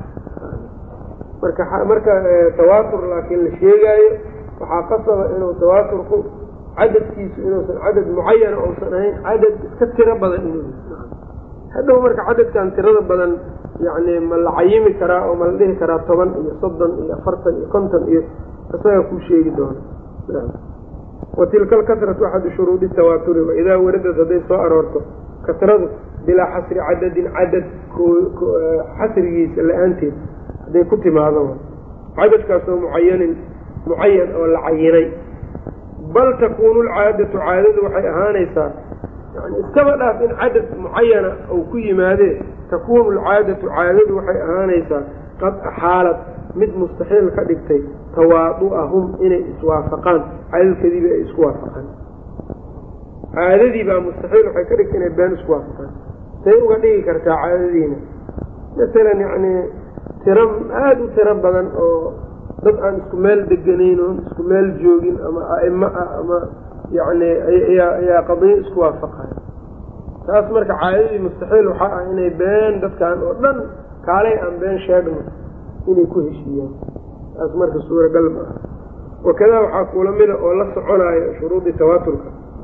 marka marka tawaatur laakiin la sheegaayo waxaa qasaba inuu tawaaturku cadadkiisu inuusan cadad mucayana uusan ahayn cadad iska tiro badan inuu hadhow marka cadadkan tirada badan yani ma la cayimi karaa oo ma la dhihi karaa toban iyo soddon iyo afartan iyo konton iyo isaga kuu sheegi doono wa tilka alkasratu axadu shuruudi tawaaturi waidaa waradad hadday soo aroorto kasradu bilaa xasri cadadin cadad xasrigiisa la-aanteed hadday ku timaado cadadkaasoo mucayanin mucayan oo la cayinay bal takuunu lcaadatu caadadu waxay ahaanaysaa yani iskaba dhaaf in cadad mucayana uu ku yimaadee takuunu alcaadatu caadadu waxay ahaanaysaa qad axaalad mid mustaxiil ka dhigtay tawaadu'ahum inay iswaafaqaan cadadkadiiba ay isku waafaqaan caadadii baa mustaxiil waxay ka dhigtay inay been isku waafaqaan say uga dhigi kartaa caadadiina masalan yacni tiro aada u tiro badan oo dad aan isku meel deganayn oon isku meel joogin ama a'imo ah ama yacni ayaa ayaa qadiyo isku waafaqaya taas marka caadadii mustaxiil waxaa ah inay been dadkan oo dhan kaalay aan been sheegno inay ku heshiiyaan taas marka suuragal ma ah wakadaa waxaa kuula mida oo la soconaayo shuruudii tawaaturka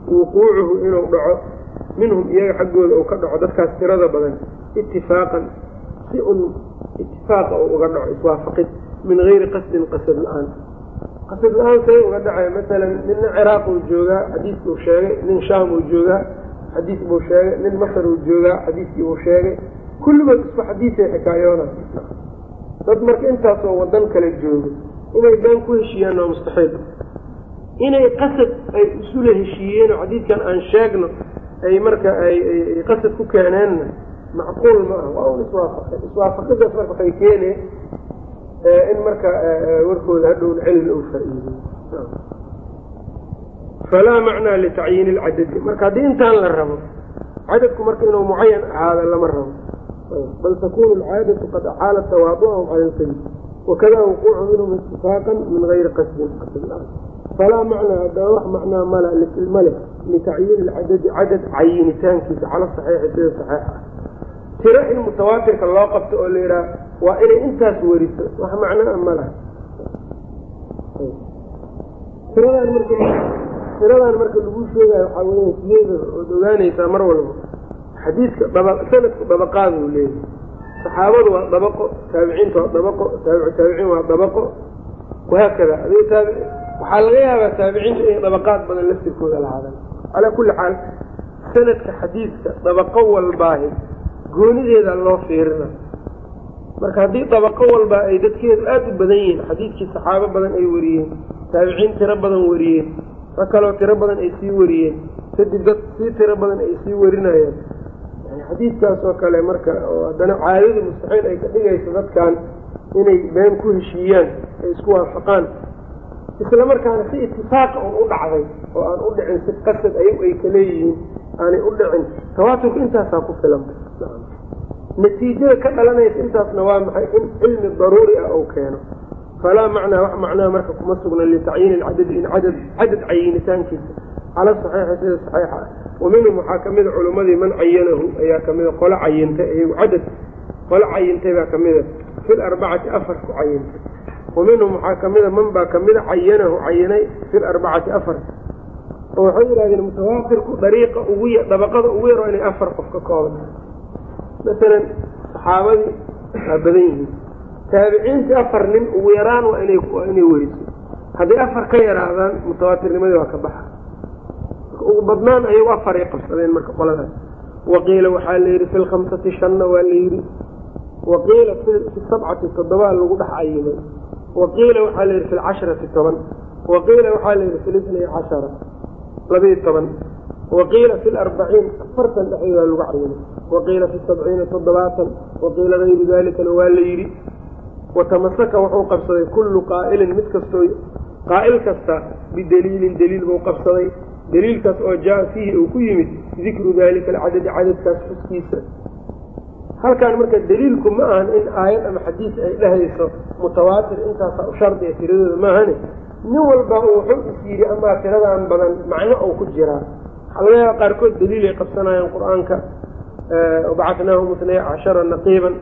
wuquucuhu inuu dhaco minhum iyaga xaggooda uu ka dhaco dadkaas tirada badan itifaaqan si un itifaaqa uu uga dhaco iswaafaqid min gayri qasdin qasad la-aan qasad la-aan say uga dhacay masalan ninna ciraaq uu joogaa xadiis buu sheegay nin shaam uu joogaa xadiis buu sheegay nin masar uu joogaa xadiiskii buu sheegay kulligood isku xadiisay xikaayoona dad marka intaasoo wadan kale joogo inay been ku heshiiyaan waa mustaxiil inay qasad ay isula heshiiyeen oo xadiidkan aan sheegno ay marka ay qasad ku keeneenna macquul ma ah waa un iswaafaqay iswaafaqidaas marka waxay keeneen in marka warkooda hadhown celil uu faa-iideyo falaa macnaa litacyiini ilcadadi marka haddii intaan la rabo cadadku marka inuu mucayan ahaada lama rabo bal takunu alcaadatu qad axaalat tawaadu'ahum cala alkadib wakada wuquucu minhum itifaaqan min gayri qasdin falaa macnaa haddaba wax macnaa mala male litacyiini ilcadadi cadad cayinitaankiisa cala saxiixi sida saxiixa ah tiro in mutawaatirka loo qabto oo la yidhaha waa inay intaas weriso wax macnaa ma laha tiradaan marka tiradaan marka lagu sheegayo waxaa weya sideeda ood ogaanaysaa mar walba xadiidka daba sanadku dabaqaad uu leeyahay saxaabadu waa dabaqo taabiciinta waa dabaqo taabicu taabiciin waa dabaqo wahaakada adi taabi waxaa laga yaabaa taabiciinta inay dabaqaad badan laftirkooda lahaadaan calaa kulli xaal sanadka xadiidka dabaqo walbaahi goonideeda loo fiirina marka haddii dabaqo walba ay dadkeedu aada u badan yihiin xadiidkii saxaabo badan ay wariyeen taabiciin tiro badan wariyeen rag kaloo tiro badan ay sii wariyeen kadib dad sii tiro badan ay sii warinayaan yani xadiidkaas oo kale marka oo haddana caadadu mustaxiil ay ka dhigayso dadkan inay been ku heshiiyaan ay isku waafaqaan isla markaana si itifaaqa un u dhacday oo aan u dhicin si qasad ayagu ay ka leeyihiin aanay u dhicin tawaaturka intaasaa ku filan natiijada ka dhalanaysa intaasna waa maxay in cilmi daruuri ah ou keeno falaa macnaa wax macnaha marka kuma sugna litacyiini lcadadi in cadad cadad cayinitaankiisa cala saxiixi sida saxiixa ah wa minhum waxaa kamida culimmadii man cayanahu ayaa kamida qolo cayintay iyagu cadad qolo cayintay baa kamida fi larbacati afar ku cayintay wa minhum waxaa kamida man baa kamida cayanahu cayinay fi larbacati afar oo waxay yidhahdeen mutawaatirku dariiqa ugu y dabaqada ugu yar waa inay afar qof ka kooban masalan saxaabadii waa badan yihiin taabiciintii afar nin ugu yaraan waa inay waa inay weriso hadday afar ka yaraadaan mutawaatirnimadii waa ka baxa ugu badnaan ayagu afar ay qabsadeen marka qoladaas waqiila waxaa la yidhi fi lkhamsati shanna waa la yidhi waqiila fi sabcati toddobaa lagu dhex cayimay waqiila waxaa la yidhi fi lcasharati toban waqiila waxaa la yidhi fi lisnay cashara labiiyo toban waqiila fi larbaciin afartan dhexdoodaa lagu cayimay waqiila fi sabciina toddobaatan waqiila gayru dalikana waa la yidhi watamasaka wuxuu qabsaday kullu qaa'ilin mid kastoo qaa'il kasta bidaliilin daliil buu qabsaday daliilkaas oo jaa fiihi uu ku yimid dikru dalika alcadadi cadadkaas xuskiisa halkaan marka daliilku ma ahan in aayad ama xadiis ay dhehayso mutawaatir intaasaa u shardiga tiradooda maahane nin walba uu wuxuu is yidhi amaa tiradan badan macno ou ku jiraa waxaa laga yaaba qaarkood daliil ay qabsanayaan qur-aanka wabacatnaahum itnay cashara naqiiban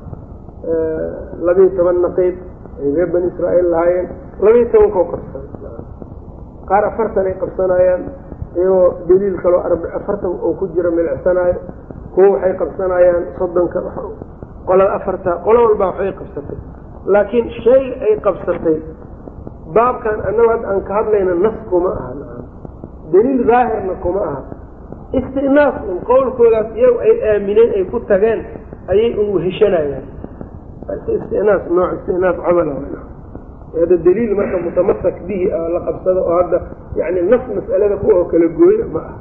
labiiyo toban naqiib ay reer bani israa'iil lahaayeen labiiyo tobankoo qabsan qaar afartan ay qabsanayaan iyagoo daliil kaloo afartan oo ku jira milcsanaayo kuwo waxay qabsanayaan soddonka qolada afarta qolo walbaa waxbay qabsatay laakiin shay ay qabsatay baabkan annagu hadda aan ka hadlayna nas kuma aha daliil daahirna kuma aha istinaas un qowlkoodaas iyagu ay aamineen ay ku tageen ayay un weheshanayaan istinaas nooc istinaas camal hadda daliil marka mutamasak bihi la qabsado oo hadda yani nas mas'alada kuwa oo kala gooya ma aha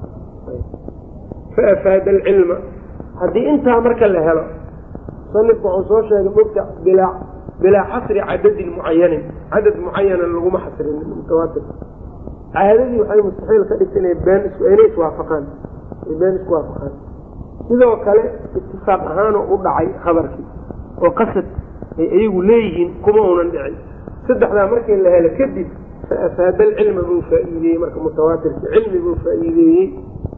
fa afaada alcilma haddii intaa marka la helo musanifku wuxuu soo sheegay mogta bilaa bilaa xasri cadadin mucayanin cadad mucayanan laguma xasrin mutawaatir caadadii waxay mustaxiil ka dhigta inay been inay iswaafaqaan ay been isku waafaqaan sidoo kale itifaaq ahaanoo u dhacay khabarkii oo qasad ay iyagu leeyihiin kuma unan dhicin saddexdaa markii la helo kadib fa afaada alcilma buu faa'iideeyey marka mutawaatirka cilmi buu faa'iideeyey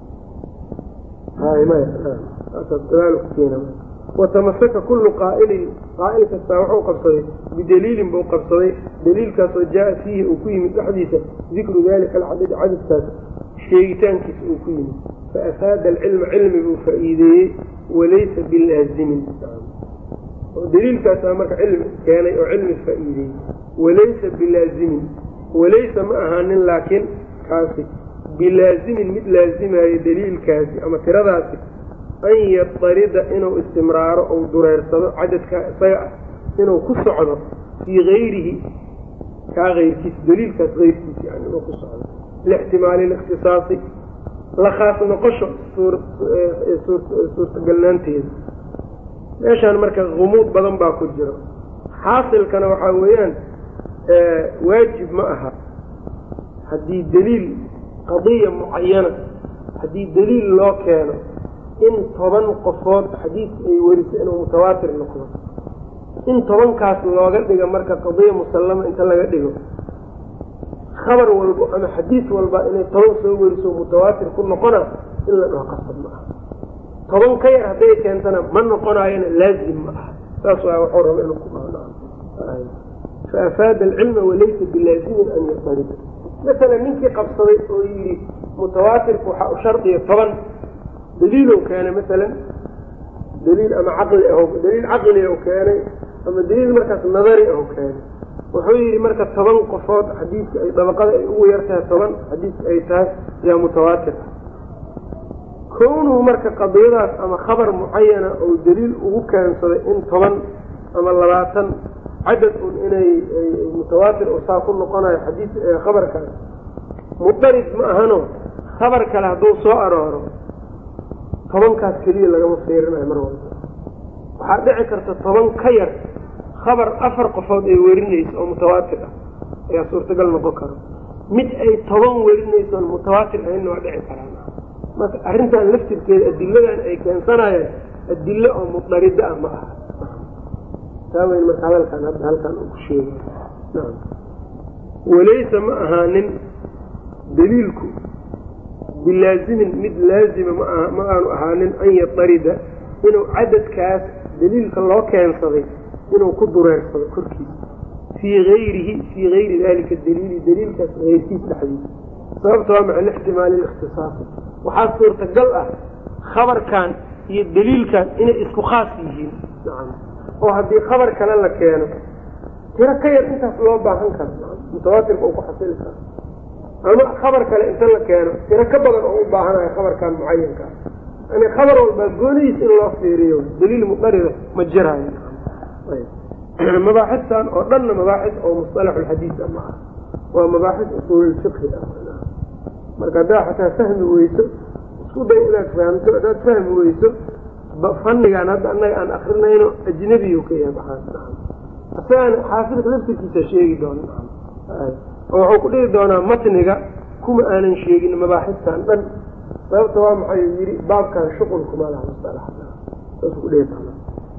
watamasaka kullu qaa'ilin qaa'il kastaa wuxuu qabsaday bidaliilin buu qabsaday daliilkaasoo jaa fiihi uu ku yimid dhexdiisa dikru dalika alcadadi cadadkaas sheegitaankiisa uu ku yimid fa afaada alcilma cilmi buu faa'iideeyey walaysa bilaazimin oo daliilkaasaa marka cilmi keenay oo cilmi faa'iideeyey walaysa bilaazimin walaysa ma ahaanin laakiin kaasi bilaazimin mid laazimayo daliilkaasi ama tiradaasi an yadarida inuu istimraaro ou dureersado cadadkaa isaga ah inuu ku socdo fii hayrihi kaa ayrkiisa daliilkaas ayrkiisa yani inuu ku socdo lixtimaali likhtisaasi la khaas noqosho suurtagalnaanteeda meeshaan marka humuud badan baa ku jiro xaasilkana waxaa weeyaan waajib ma aha haddii daliil qadiya mucayana haddii daliil loo keeno in toban qofood xadiidka ay weriso inuu mutawaatir noqdo in tobankaas looga dhigo marka qadiya musallama inta laga dhigo khabar walbo ama xadiis walba inay toban soo weriso mutawaatir ku noqona in la dhaho qasab ma aha toban ka yar hadday keentana ma noqonaayona laazim ma aha saas waa waxuu raba inuu ku dhaho fa afaada alcilma walaysa bilaazimin an yadarida masalan ninkii qabsaday oo yidhi mutawaatirku waxaa u shardiya toban daliilow keenay masalan daliil ama caqli ah daliil caqli ou keenay ama daliil markaas nadari ou keenay wuxuu yidhi marka toban qofood xadiidka ay dabaqada ay ugu yartahay toban xadiidka ay tahay yaa mutawaatir ah kownuhu marka qadiyadaas ama khabar mucayana ou daliil ugu keensaday in toban ama labaatan cadad un inay mutawaatir oo saa ku noqonayo xadiis khabarkaas mudarid ma ahano khabar kale hadduu soo arooro tobankaas keliya lagama fiirinayo mar walba waxaa dhici karta toban ka yar khabar afar qofood ay werinayso oo mutawaatir ah ayaa suurtagal noqon karo mid ay toban werinaysoon mutawaatir ahaynna waa dhici karaan marka arrintan laftirkeeda adiladan ay keensanayaan adilo oo mudarida ah ma aha taa weyn marka hadalkan hadda halkan uu ku sheegay nacam walaysa ma ahaanin daliilku bilaazimin mid laazima ma ma aanu ahaanin an yadarida inuu cadadkaas daliilka loo keensaday inuu ku dureersado korkiisa fii hayrihi fii hayri dalika daliili daliilkaas heyrkiis dhexdiisa sababta waa maca lixtimaali likhtisaasi waxaa suurtagal ah khabarkan iyo daliilkan inay isku khaas yihiin nacam oo haddii khabar kale la keeno tiro ka yar intaas loo baahan karo mutawaatirka uu ku xasili karo ama khabar kale inta la keeno tiro ka badan oo u baahanayo khabarkan mucayanka ah yani khabar walbaa goonidiis in loo fiiriyo daliil mudarida ma jiraayo mabaaxistan oo dhanna mabaaxis oo musalaxulxadiis ah ma ah waa mabaaxis usuululfiqhi ah marka haddaa xataa fahmi weyso isku day inaad fahamto haddaad fahmi weyso fannigaan hadda annaga aan akrinayno ajnebiyu ka yahay baxaan isagaan xaafidka laftirkiisa sheegi doona oo wuxuu ku dhihi doonaa matniga kuma aanan sheegin mabaaxistan dhan sababta waa maxay yidhi baabkan shuqulkuma laha musalaxsaasuu ku dhihi doonaa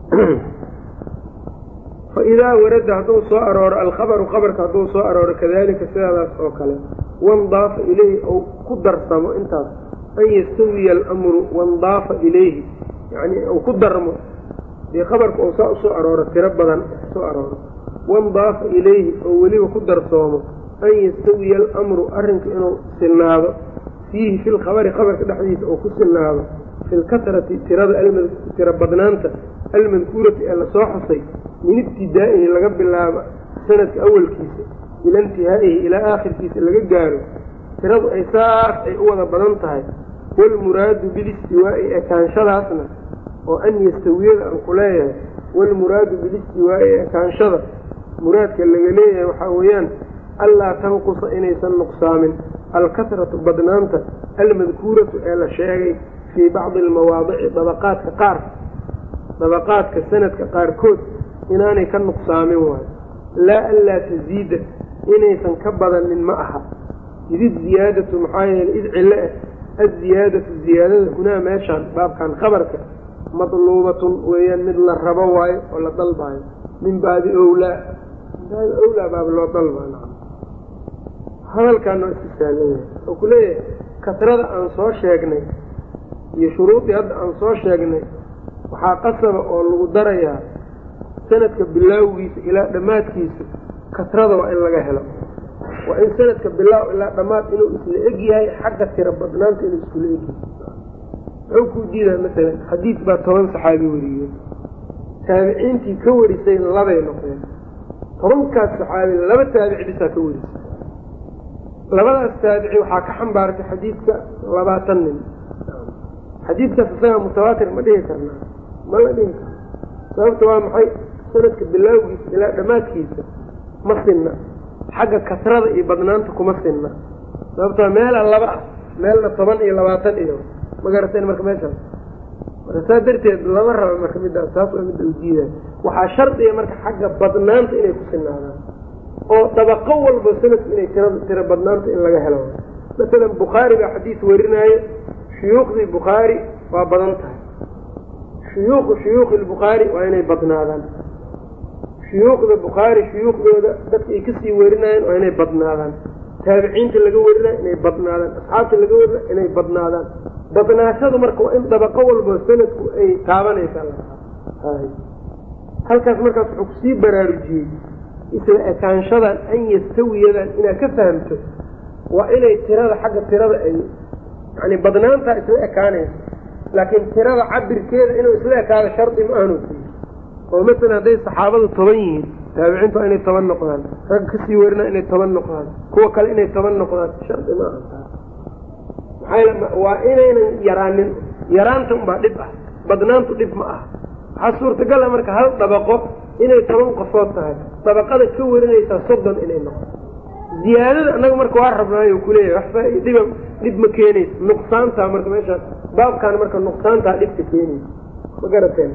fa idaa warada hadduu soo arooro alkhabaru khabarka hadduu soo arooro kadalika sidaadaas oo kale wandaafa ilayhi ou ku darsamo intaas an yastawiya alamru wandaafa ilayhi yani uu ku darmo dee khabarka uu saa usoo arooro tiro badan soo arooro wandaafa ilayhi oo weliba ku darsoomo an yastawiya alamru arrinka inuu silnaado fiihi fi lkhabari khabarka dhexdiisa oo ku silnaado fi lkasrati tirada tiro badnaanta almadkuurati ee lasoo xusay min ibtidaa'ihi laga bilaabo sanadka awalkiisa ila intihaa'ihi ilaa aakhirkiisa laga gaaro tiradu ay saas ay u wada badan tahay waalmuraadu bilistiwaa'i ekaanshadaasna oo an yastawiyada aan ku leeyahay waalmuraadu bilistiwaa'i ekaanshada muraadka laga leeyahay waxaa weeyaan allaa tanqusa inaysan nuqsaamin alkasratu badnaanta almadkuuratu ee la sheegay fii bacdi almawaadici dabaqaadka qaar dabaqaadka sanadka qaarkood inaanay ka nuqsaamin waayo laa anlaa tasiida inaysan ka badanin ma aha id iziyaadatu maxaa yeeley id cilo ah aziyaadatu ziyaadada hunaa meeshaan baabkan khabarka madluubatun weeyaan mid la rabo waayo oo la dalbaayo min baabi owlaa min baabi owlaa baab loo dalbaa hadalkaana waa isku saalan yahay oo ku leeyahay kasrada aan soo sheegnay iyo shuruudii hadda aan soo sheegnay waxaa qasaba oo lagu darayaa sanadka bilaawgiisa ilaa dhammaadkiisa kasrada waa in laga helo waa in sanadka bilaaw ilaa dhammaad inuu isla eg yahay xagga tiro badnaanta inuu iskula egyahay muxuu kuu diidaa masalan xadiid baa toban saxaabi wariyeen taabiciintii ka warisay labay noqdeen tobankaas saxaabi laba taabici bisaa ka warisay labadaas taabici waxaa ka xambaartay xadiidka labaatan nin xadiidkaas isagaa mutawaatir ma dhihi karnaa ma la dhihi karna sababta waa maxay sanadka bilaawgiisa ilaa dhammaadkiisa ma sinna xagga kasrada iyo badnaanta kuma sinna sababtoo meela laba ah meelna toban iyo labaatan iyo ma garateen marka meeshaas marka saa darteed lama raba marka midaas taas waa midda ujiidaay waxaa shardiga marka xagga badnaanta inay ku sinaadaan oo dabaqo walba sanadku inay tira tiro badnaanta in laga helo masalan bukhaari baa xadiis warinaayo shuyuukhdii bukhaari waa badan tahay shuyuuku shuyuukhi lbukhaari waa inay badnaadaan shuyuukhda bukhaari shuyuukhdooda dadka ay kasii warinaayeen waa inay badnaadaan taabiciinta laga warinayo inay badnaadaan asxaabta laga warinayo inay badnaadaan badnaashadu marka waa in dabaqo walba sanadku ay taabanaysa halkaas markaas wuxuu kusii baraarujiyey isla ekaanshadan an yastawiyadan inaad ka fahamto waa inay tirada xagga tirada ay yani badnaantaa isla ekaanaysa laakiin tirada cabirkeeda inuu isla ekaado shardi ma aanu siiyo oo masalan hadday saxaabadu toban yihiin taabiciintu waa inay toban noqdaan ragga kasii warina inay toban noqdaan kuwa kale inay toban noqdaan shardi ma aha maxaa waa inaynan yaraanin yaraanta unbaa dhib ah badnaantu dhib ma ah waxaa suurtagala marka hal dabaqo inay toban qofood tahay dabaqada ka warinaysaa soddon inay noqdo ziyaadada annaga marka waa rabnaayo kuleeyahay wax faa-dhiba dhib ma keenaysa nuqsaantaa marka meeshaas baabkaan marka nuqsaantaa dhibka keenaysa ma garateen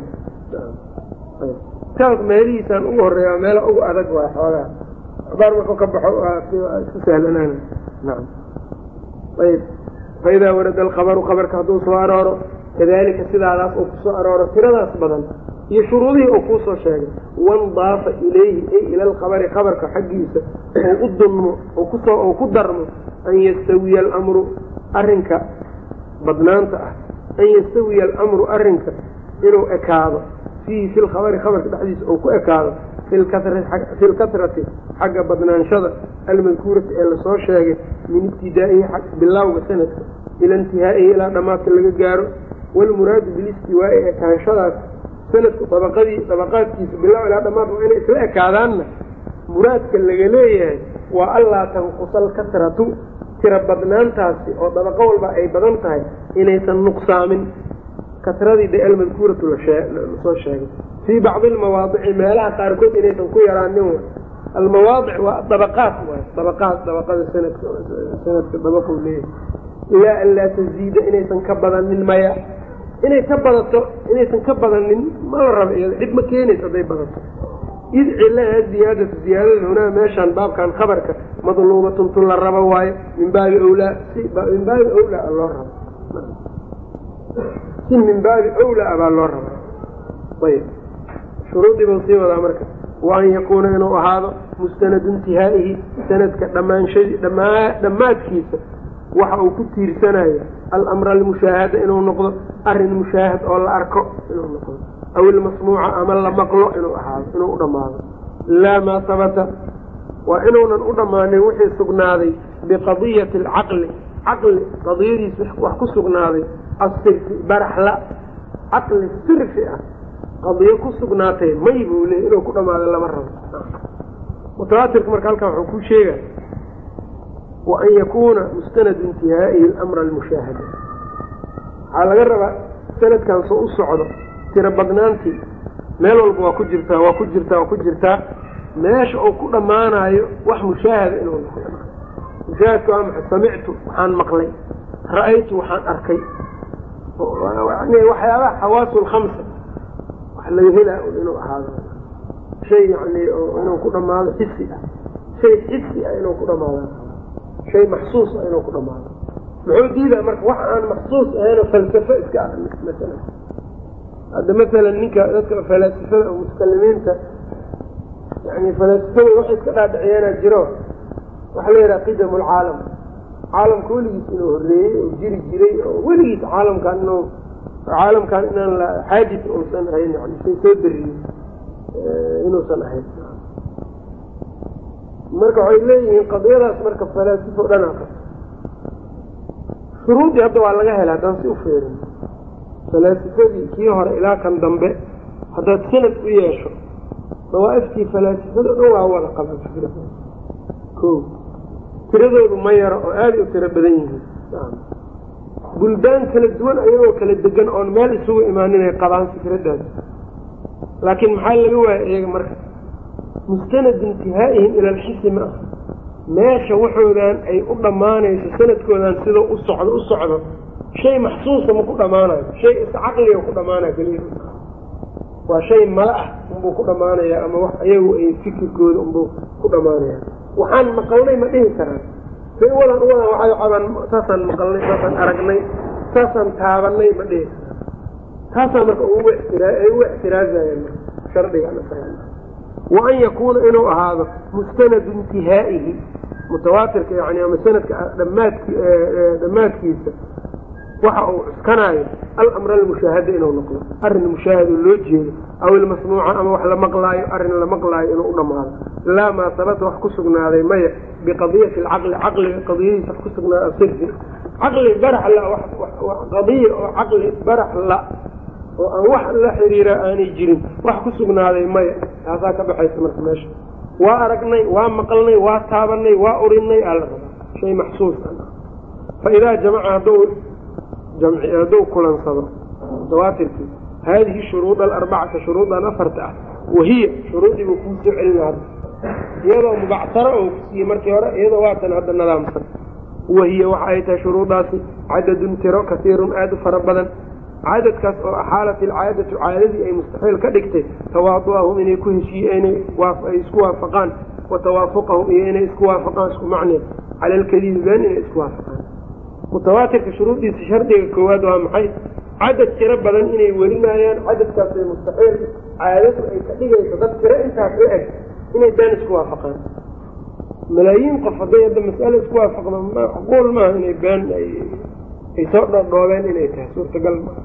kaas meelihiisaan ugu horeeya meela ugu adag waa xoogaa abaar markuu ka baxo isku sahlanaan naam ayb faidaa warada alkhabaru khabarka hadduu soo arooro kadalika sidaadaas uu kusoo arooro tiradaas badan iyo shuruudihii uu kuusoo sheegay wandaafa ilayhi ay ila alkhabari khabarka xaggiisa ou u dunmo kusoo ou ku darmo an yastawiya alamru arrinka badnaanta ah an yastawiya alamru arrinka inuu ekaado fiihi fi lkhabari khabarka dhexdiisa uu ku ekaado fi lkasrati xagga badnaanshada almadkuurati ee lasoo sheegay min ibtidaa'ihi bilawga sanadka ila intihaa'ihi ilaa dhammaadka laga gaaro walmuraadu bilistiwaa'i ekaanshadaas sanadku dabaqadii dabaqaadkiisa bilow ilaa dhammaad waa inay isla ekaadaanna muraadka laga leeyahay waa allaa tanqusa alkasratu tira badnaantaasi oo dabaqo walba ay badan tahay inaysan nuqsaamin kasradii de almadkuuratu lasoo sheegay fii bacdi almawaadici meelaha qaarkood inaysan ku yaraanin wa almawaadic waa dabaqaat waay dabaqaat dabaqada sanadka sanadka dabaqu leeyahay ilaa an laa taziida inaysan ka badanin maya inay ka badato inaysan ka badanin ma la raba iyada dhib ma keenayso hadday badato id cilaha ziyaadatu ziyaadada hunaa meeshaan baabkan khabarka madluubatun tun la rabo waayo min baabi awlaa min baabi awlaa loo rabo si min baabi awlaa baa loo raba ayb shuruudii buu sii wadaa marka wa an yakuuna inuu ahaado mustanadu intihaa'ihi sanadka dhammaanshadii dhamaa dhammaadkiisa waxa uu ku tiirsanayo alamra almushaahada inuu noqdo arrin mushaahad oo la arko inuu noqdo aw ilmasmuuca ama la maqlo inuu ahaado inuu u dhammaado laa maa sabata waa inuunan u dhammaanin wixii sugnaaday biqadiyati alcaqli caqli qadiyadiis wax ku sugnaaday asirfi baraxla caqli sirfi ah qadiyo ku sugnaatay may buu leeyay inuu ku dhammaado lama rabo mutawaatirka marka halkan waxuu ku sheegay wa an yakuuna mustanadu intihaa'ihi alamra almushaahada waxaa laga rabaa sanadkan soo u socdo tiro badnaantii meel walba waa ku jirtaa waa ku jirtaa waa ku jirtaa meesha uu ku dhammaanayo wax mushaahada inuu noqdo mushaahadka waa maxay samictu waxaan maqlay ra'aytu waxaan arkay yani waxyaabaha xawaasu lkhamsa wax laga helaa inuu ahaado shay yani inuu ku dhammaado xisi ah shay xisi ah inuu ku dhamaado shay maxsuus ah inuu ku dhamaado muxuu diidaa marka wax aan maxsuus ahaynoo falsafo iska ah masalan hadda masalan ninka dadka falaasifada oo mutakalimiinta yani falaasifada waxay iska dhaadhiciyaanaa jiro waxaa la yidhaha qidam lcaalam caalamka weligiis inuu horreeyey oo jiri jiray oo weligiis caalamkan inuu caalamkan inaan la xaadis uusan ahayn yani shay soo dariyey inuusan ahayn marka waxay leeyihiin qadiyadaas marka falaasifo dhan aqas shuruudii hadda waa laga hela haddaan si u feerin falaasifadii kii hore ilaa kan dambe haddaad sanad u yeesho dawaa'iftii falaasifada dhan waa wada qaban fikrada ko tiradoodu ma yaro oo aaday u tiro badan yihiin buldaan kala duwan ayagoo kala degan oon meel isugu imaanin ay qabaan fikraddaas laakiin maxaa laga waaya iyaga marka mustanad intihaa'ihim ila alxisi ma ah meesha waxoodan ay u dhammaanayso sanadkoodan sidoo u socdo u socdo shay maxsuusa ma ku dhammaanayo shay iscaqliga ku dhammaanaya keliya waa shay mala ah unbuu ku dhammaanaya ama wax iyagu ay fikirkooda unbuu ku dhammaanaya waxaan maqalnay ma dhihi karaan say wadan u wadan waxay cabaan saasaan maqalnay saasaan aragnay saasaan taabanay ma dhihi karaan taasaa marka ugu ixtiraa ay ugu ixtiraazayaan shardigan wa an yakuuna inuu ahaado mustanadu intihaa'ihi mutawaatirka yani ama sanadka dhamaadk dhammaadkiisa waxa uu cuskanaayo alamra almushaahada inuu noqdo arrin mushaahado loo jeedo aw ilmasmuuca ama wax la maqlaayo arrin la maqlaayo inuu u dhammaado laa maa sabata wax ku sugnaaday maya biqadiyati alcaqli caqliga qadiyadiisa wax ku sugnaada sirfi caqli barax la qadiya oo caqli barax la oo aan wax la xiriira aanay jirin wax ku sugnaaday maya taasaa ka baxaysa marka meesha waa aragnay waa maqalnay waa taabanay waa urinay aa la rabaa shay maxsuus fa idaa jamaca hadduu jamci hadduu kulansado dawaatirkii haadihi shuruuda alarbacata shuruudan afarta ah wahiya shuruudii buu kuu soo celina hadda iyadoo mubacsaro oo kusiiyey markii hore iyadoo waatan hadda nadaamsan wahiya waxa ay tahay shuruudaasi cadadun tiro kasiirun aada u fara badan cadadkaas oo axaalat ilcaadatu caadadii ay mustaxiil ka dhigtay tawaadu'ahum inay ku heshiiyeen ay isku waafaqaan wa tawaafuqahum iyo inay isku waafaqaan isku macneen cala alkadibi been inay isku waafaqaan mutawaatirka shuruuddiisa shardiga koowaad waa maxay cadad tiro badan inay werinayaan cadadkaas ay mustaxiil caadadu ay ka dhigayso dad tiro intaas la eg inay been isku waafaqaan malaayiin qof hadday hadda mas'alo isku waafaqdo macquul maaha inay been ay soo dhoodhoobeen inay tahay suurtagal maa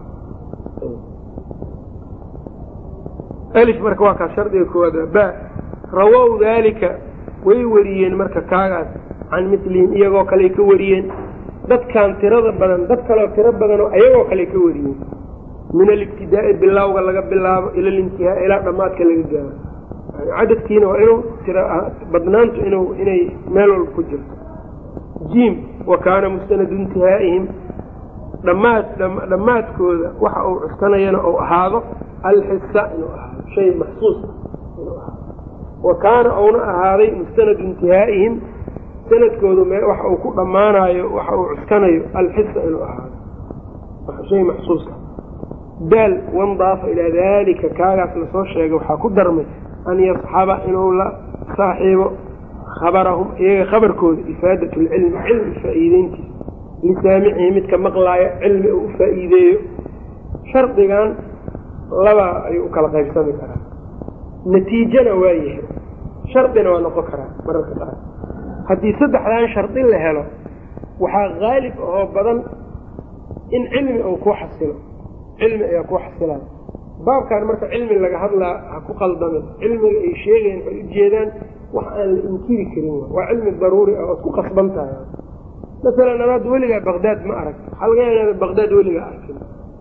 alif marka waa kaas shardiga koowaad ba rawow daalika way wariyeen marka kaagaas can mislihim iyagoo kaley ka wariyeen dadkan tirada badan dad kaleo tiro badanoo ayagoo kale ka wariyeen min alibtidaa'i bilawga laga bilaabo ila alintihaa ilaa dhammaadka laga gaaro yani cadadkiina waa inuu tiro badnaantu inuu inay meel walba ku jirto jiim wa kaana mustanadu intihaa'ihim dhammaad dhammaadkooda waxa uu cuskanayana uu ahaado alxisa inuu ahaado shay maxsuus inuu ahaado wa kaana uuna ahaaday mustanadu intihaa'ihim sanadkoodu me waxa uu ku dhammaanayo waxa uu cuskanayo alxisa inuu ahaado shay maxsuusa daal wandaafa ilaa daalika kaagaas lasoo sheegay waxaa ku darmay an yasxaba inuu la saaxiibo khabarahum iyaga khabarkooda ifaadat lcilmi cilmi faa'iideyntiisa lisaamicihi midka maqlaaya cilmi uu u faa'iideeyo shardigan laba ayuu u kala qaybsami karaa natiijana waa yahay shardina waa noqon karaa mararka qaar haddii saddexdan shardi la helo waxaa haalib oo badan in cilmi uu ku xasilo cilmi ayaa ku xasilaan baabkan marka cilmi laga hadlaa ha ku qaldamin cilmiga ay sheegayan waxay ujeedaan wax aan la inkiri karin waa cilmi daruuri ah ood ku qasban tahay masalan anaad weligaa baqdaad ma arag waxaa laga yaaba inaada baqdaad weligaa arkin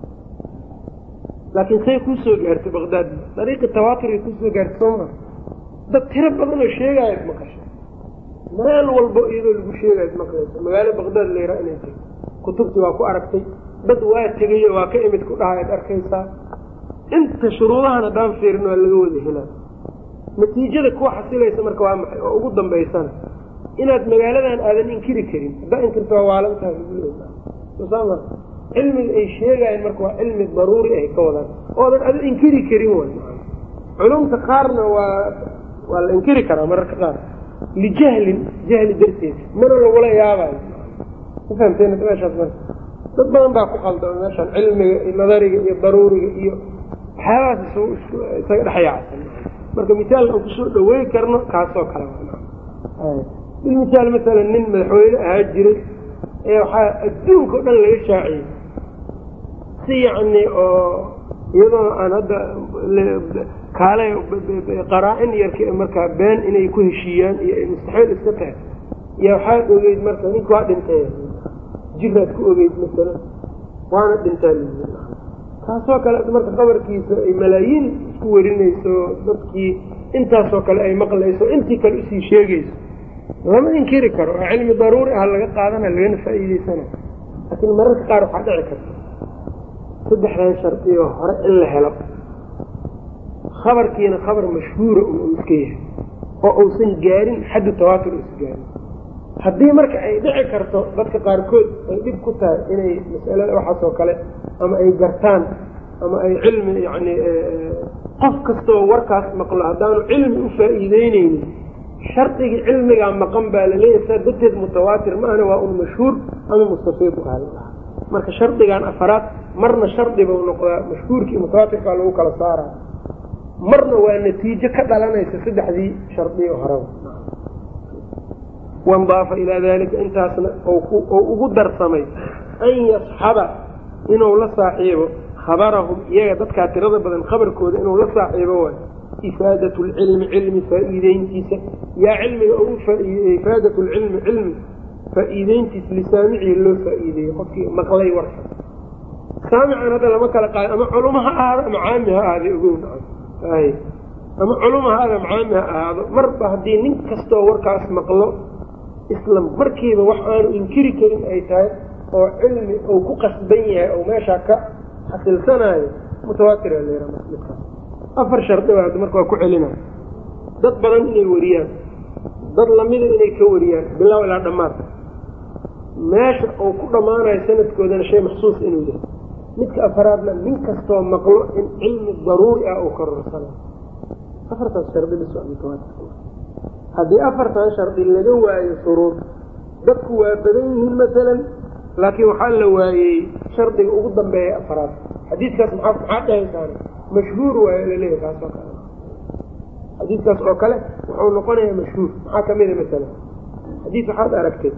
laakiin say kuu soo gaartay baqdaad dariiqi tawaaturay kuusoo gaartay soo maa dad tiro badan oo sheegaayaad maqasha meel walbo iyadoo lagu sheegaayaad maqlaysa magaalo baqdaad layraa inay tagto kutubtii waa ku aragtay dad waa tegayo waa ka imid ku dhahayaad arkaysaa inta shuruudahan haddaan fiirin waa laga wada helaa natiijada kuwa xasilaysa marka waa maxay oo ugu dambaysana inaad magaaladan aadan inkiri karin haddaa inkirta waa waalantaha laguleesaama cilmiga ay sheegaayeen marka waa cilmi daruuri ay ka wadaan oodan ada inkiri karin way culumta qaarna waa waa la inkiri karaa mararka qaar lijahlin jahli darteed mana lagula yaabayo ma fahamteen meeshaas marka dad badan baa ku qaldama meeshaan cilmiga iyo nadariga iyo daruuriga iyo waxyaabahaas is isaga dhexyaacsan marka misaalka aan kusoo dhawey karno kaasoo kale bilmisaal masalan nin madaxweyne ahaa jiray ee waxaa adduunka o dhan laga shaaciyey si yacni oo iyadoo aan hadda kaale qaraa-in yar markaa been inay ku heshiiyaan iyo ay mustaxiil iska tahay yaa waxaad ogeyd marka ninka waa dhintay jiraad ku ogeyd masalan waana dhintaa taasoo kale marka qabarkiisa ay malaayiin isku werinayso dadkii intaasoo kale ay maqlayso intii kale usii sheegayso lama inkiri karo oo cilmi daruuri ah laga qaadana lagana faa'iideysana laakiin mararka qaar waxaa dhici karta saddexdan shardiyo hore in la helo khabarkiina khabar mashhuura uu iska yahay oo uusan gaarin xaddu tawaatur uusa gaarin haddii marka ay dhici karto dadka qaarkood ay dhib ku tahay inay masalada waxaas oo kale ama ay gartaan ama ay cilmi yacni qof kastoo warkaas maqlo haddaanu cilmi u faa'iideyneynin shardigii cilmigaa maqan baa laleeyahay saa darteed mutawaatir maahna waa un mashhuur ama mustafiid u ahay marka shardigan afaraad marna shardi bau noqdaa mashhuurkii mutawaatirkaa lagu kala saaraa marna waa natiijo ka dhalanaysa saddexdii shardiyo horeba wandaafa ilaa dalika intaasna oo ugu darsamay an yasxaba inuu la saaxiibo khabarahum iyaga dadkaa tirada badan khabarkooda inuu la saaxiibo waay ifaadat lcilmi cilmi faa'iideyntiisa yaa cilmiga ugu faa'iidey ifaadat lcilmi cilmi faa'iideyntiisa lisaamicihi loo faa'iideeyey qofkii maqlay warka saamican hadda lama kala qaada ama culuma ha ahaado ama caami ha ahaaday ogow ay ama culuma ha ahaado ama caami ha ahaado marba haddii nin kastoo warkaas maqlo isla markiiba wax aanu inkiri karin ay tahay oo cilmi uu ku qasban yahay oo meeshaa ka xasilsanaayo mutawaatira leera midkaas afar shardi baa marka waa ku celinaya dad badan inay wariyaan dad lamida inay ka wariyaan bilow ilaa dhammaad meesha uu ku dhammaanayo sanadkoodana shay maxsuus inuu yahay midka afaraadna nin kastoo maqlo in cilmi daruuri ah uu karorsanayo afartaas shardi bis waa mutawaatir haddii afartan shardi laga waayo shuruud dadku waa badan yihiin masalan laakiin waxaa la waayey shardiga ugu dambeeya afaraad xadiidkaas maa maxaa dhahaysaan mashhuur waayo laleeyahy kaas oo kale xadiidkaas oo kale wuxuu noqonayaa mashhuur maxaa kamida masalan xadiid waxaad aragtay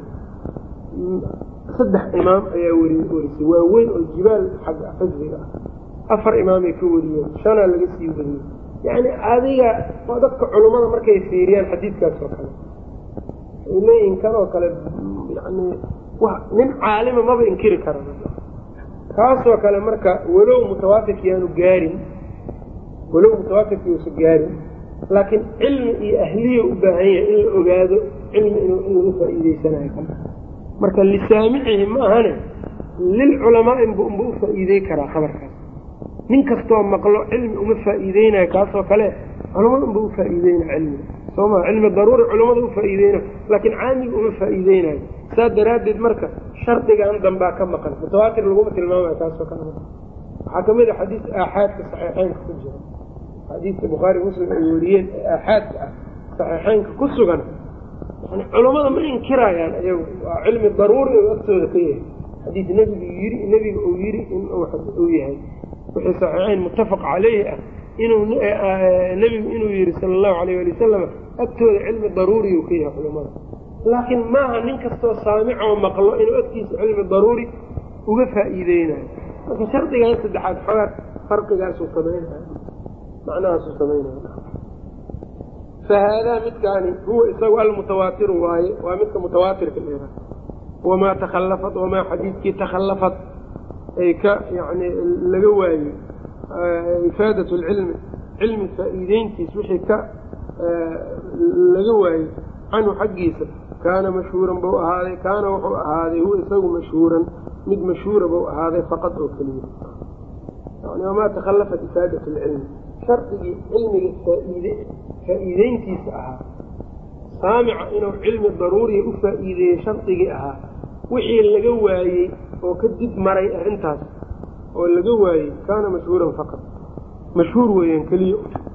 saddex imaam ayaa weri werisay waaweyn oo jibaal xagga xifdiga ah afar imaamay ka wariyeen shanaa laga sii wariyey yacni adiga dadka culummada markay fiiriyaan xadiidkaas oo kale waxay leeyihin kan oo kale yani nin caalima maba inkiri kara kaasoo kale marka walow mutawaatirki yaanu gaarin walow mutawaatirki uusa gaarin laakiin cilmi iyo ahliya u baahan yahay in la ogaado cilmi in lagu faa'iideysanayo kan marka lisaamicihi ma ahane lilculamaa inba unba u faa'iidey karaa khabarkaas nin kastoo maqlo cilmi uma faa'iideynayo kaasoo kale culamada unba u faa'iideynaya cilmiga soo maa cilmi daruuri culamada u faa'iideynayo laakiin caamiga uma faa'iideynayo saas daraaddeed marka shardigan dambaa ka maqan mutawaatir laguma tilmaamayo kaasoo kale waxaa kamid a xadiis aaxaadka saxiixeynka ku jira xadiiska bukhaari muslim ay wariyeen ee aaxaadka ah saxiixeynka ku sugan yani culammada ma inkirayaan iyagu waa cilmi daruuri oo agtooda ka yahay xadiis nebigu yiri nebiga uu yiri in uu yahay wixii saxiixeyn muttafaq caleyhi ah inuu nebigu inuu yihi sala allahu alayh ali wasalam agtooda cilmi daruuriyuu ka yahay culamada laakiin maaha nin kastoo saamicoo maqlo inuu agtiisa cilmi daruuri uga faa'iideynayo marka shardigan saddexaad xogaa farqigaasuu samaynaya macnahaasuu samaynaya fahaadaa midkaani huwa isagu almutawaatiru waaye waa midka mutawaatirka dheera wamaa takhallafat wamaa xadiidkii takhallafat ay ka yani laga waayey ifaadat lcilmi cilmi faa'iideyntiis wixii ka laga waayey canhu xaggiisa kaana mashhuuran bau ahaaday kaana wuxuu ahaaday huwa isagu mashhuuran mid mashhuura bau ahaaday faqad oo keliya yani wamaa takhallafat ifaadat lcilmi shardigii cilmiga faa'iide faa'iideyntiisa ahaa saamica inuu cilmi daruuriya u faa'iideeyey shardigii ahaa wixii laga waayey oo ka dib maray arrintaas oo laga waayey kaana mashhuuran faqad mashhuur weeyaan keliya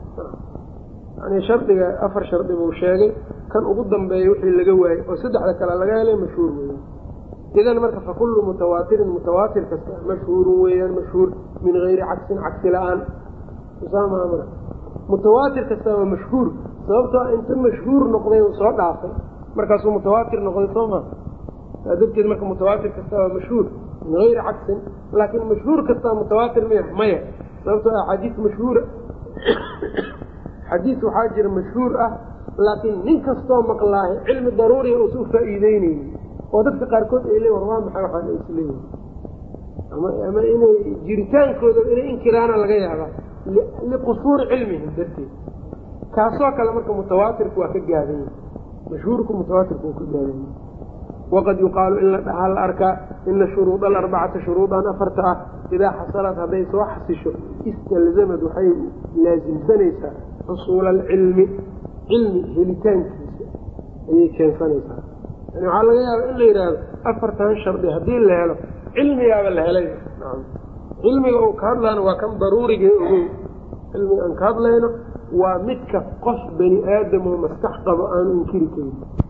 yani shardiga afar shardi buu sheegay kan ugu dambeeya wixii laga waayey oo saddexda kale laga helay mashhuur weeyaan idan marka fakullu mutawaatirin mutawaatir kasta mashhuurun weeyaan mashhuur min gayri cagsin cagsi la-aan usaamamar mutawaatir kasta waa mashhuur sababtoo inta mashhuur noqday uu soo dhaafay markaasuu mutawaatir noqday soo maa saa darteed marka mutawaatir kasta waa mashhuur min gayri cagsin laakiin mashhuur kastaa mutawaatir maya maya sababtoo ah xadiis mashhuura xadiis waxaa jira mashhuur ah laakiin nin kastoo maqlaahay cilmi daruuriya uusa u faa'iideyneyni oo dadka qaarkood ay leeyin war waa maxay waxaan ay isleeyihin ama ama inay jiritaankooda inay inkiraana laga yaabaa liqusuuri cilmihim darteed kaasoo kale marka mutawaatirku waa ka gaadan yahay mashhuurku mutawaatirku waa ka gaadan yahay waqad yuqaalu in la dhahaa la arkaa ina shuruuda alarbacata shuruudan afarta ah idaa xasalad hadday soo xasisho istalzamad waxay laasimsanaysaa xusuula alcilmi cilmi helitaankiisa ayay keensanaysaa yani waxaa laga yaaba in la yidhaahdo afartan shardi haddii la helo cilmigaaba la helay cilmiga uu ka hadlaana waa kan daruuriga ogow cilmiga aan ka hadlayno waa midka qof bani aadam oo maskax qabo aanu inkiri karin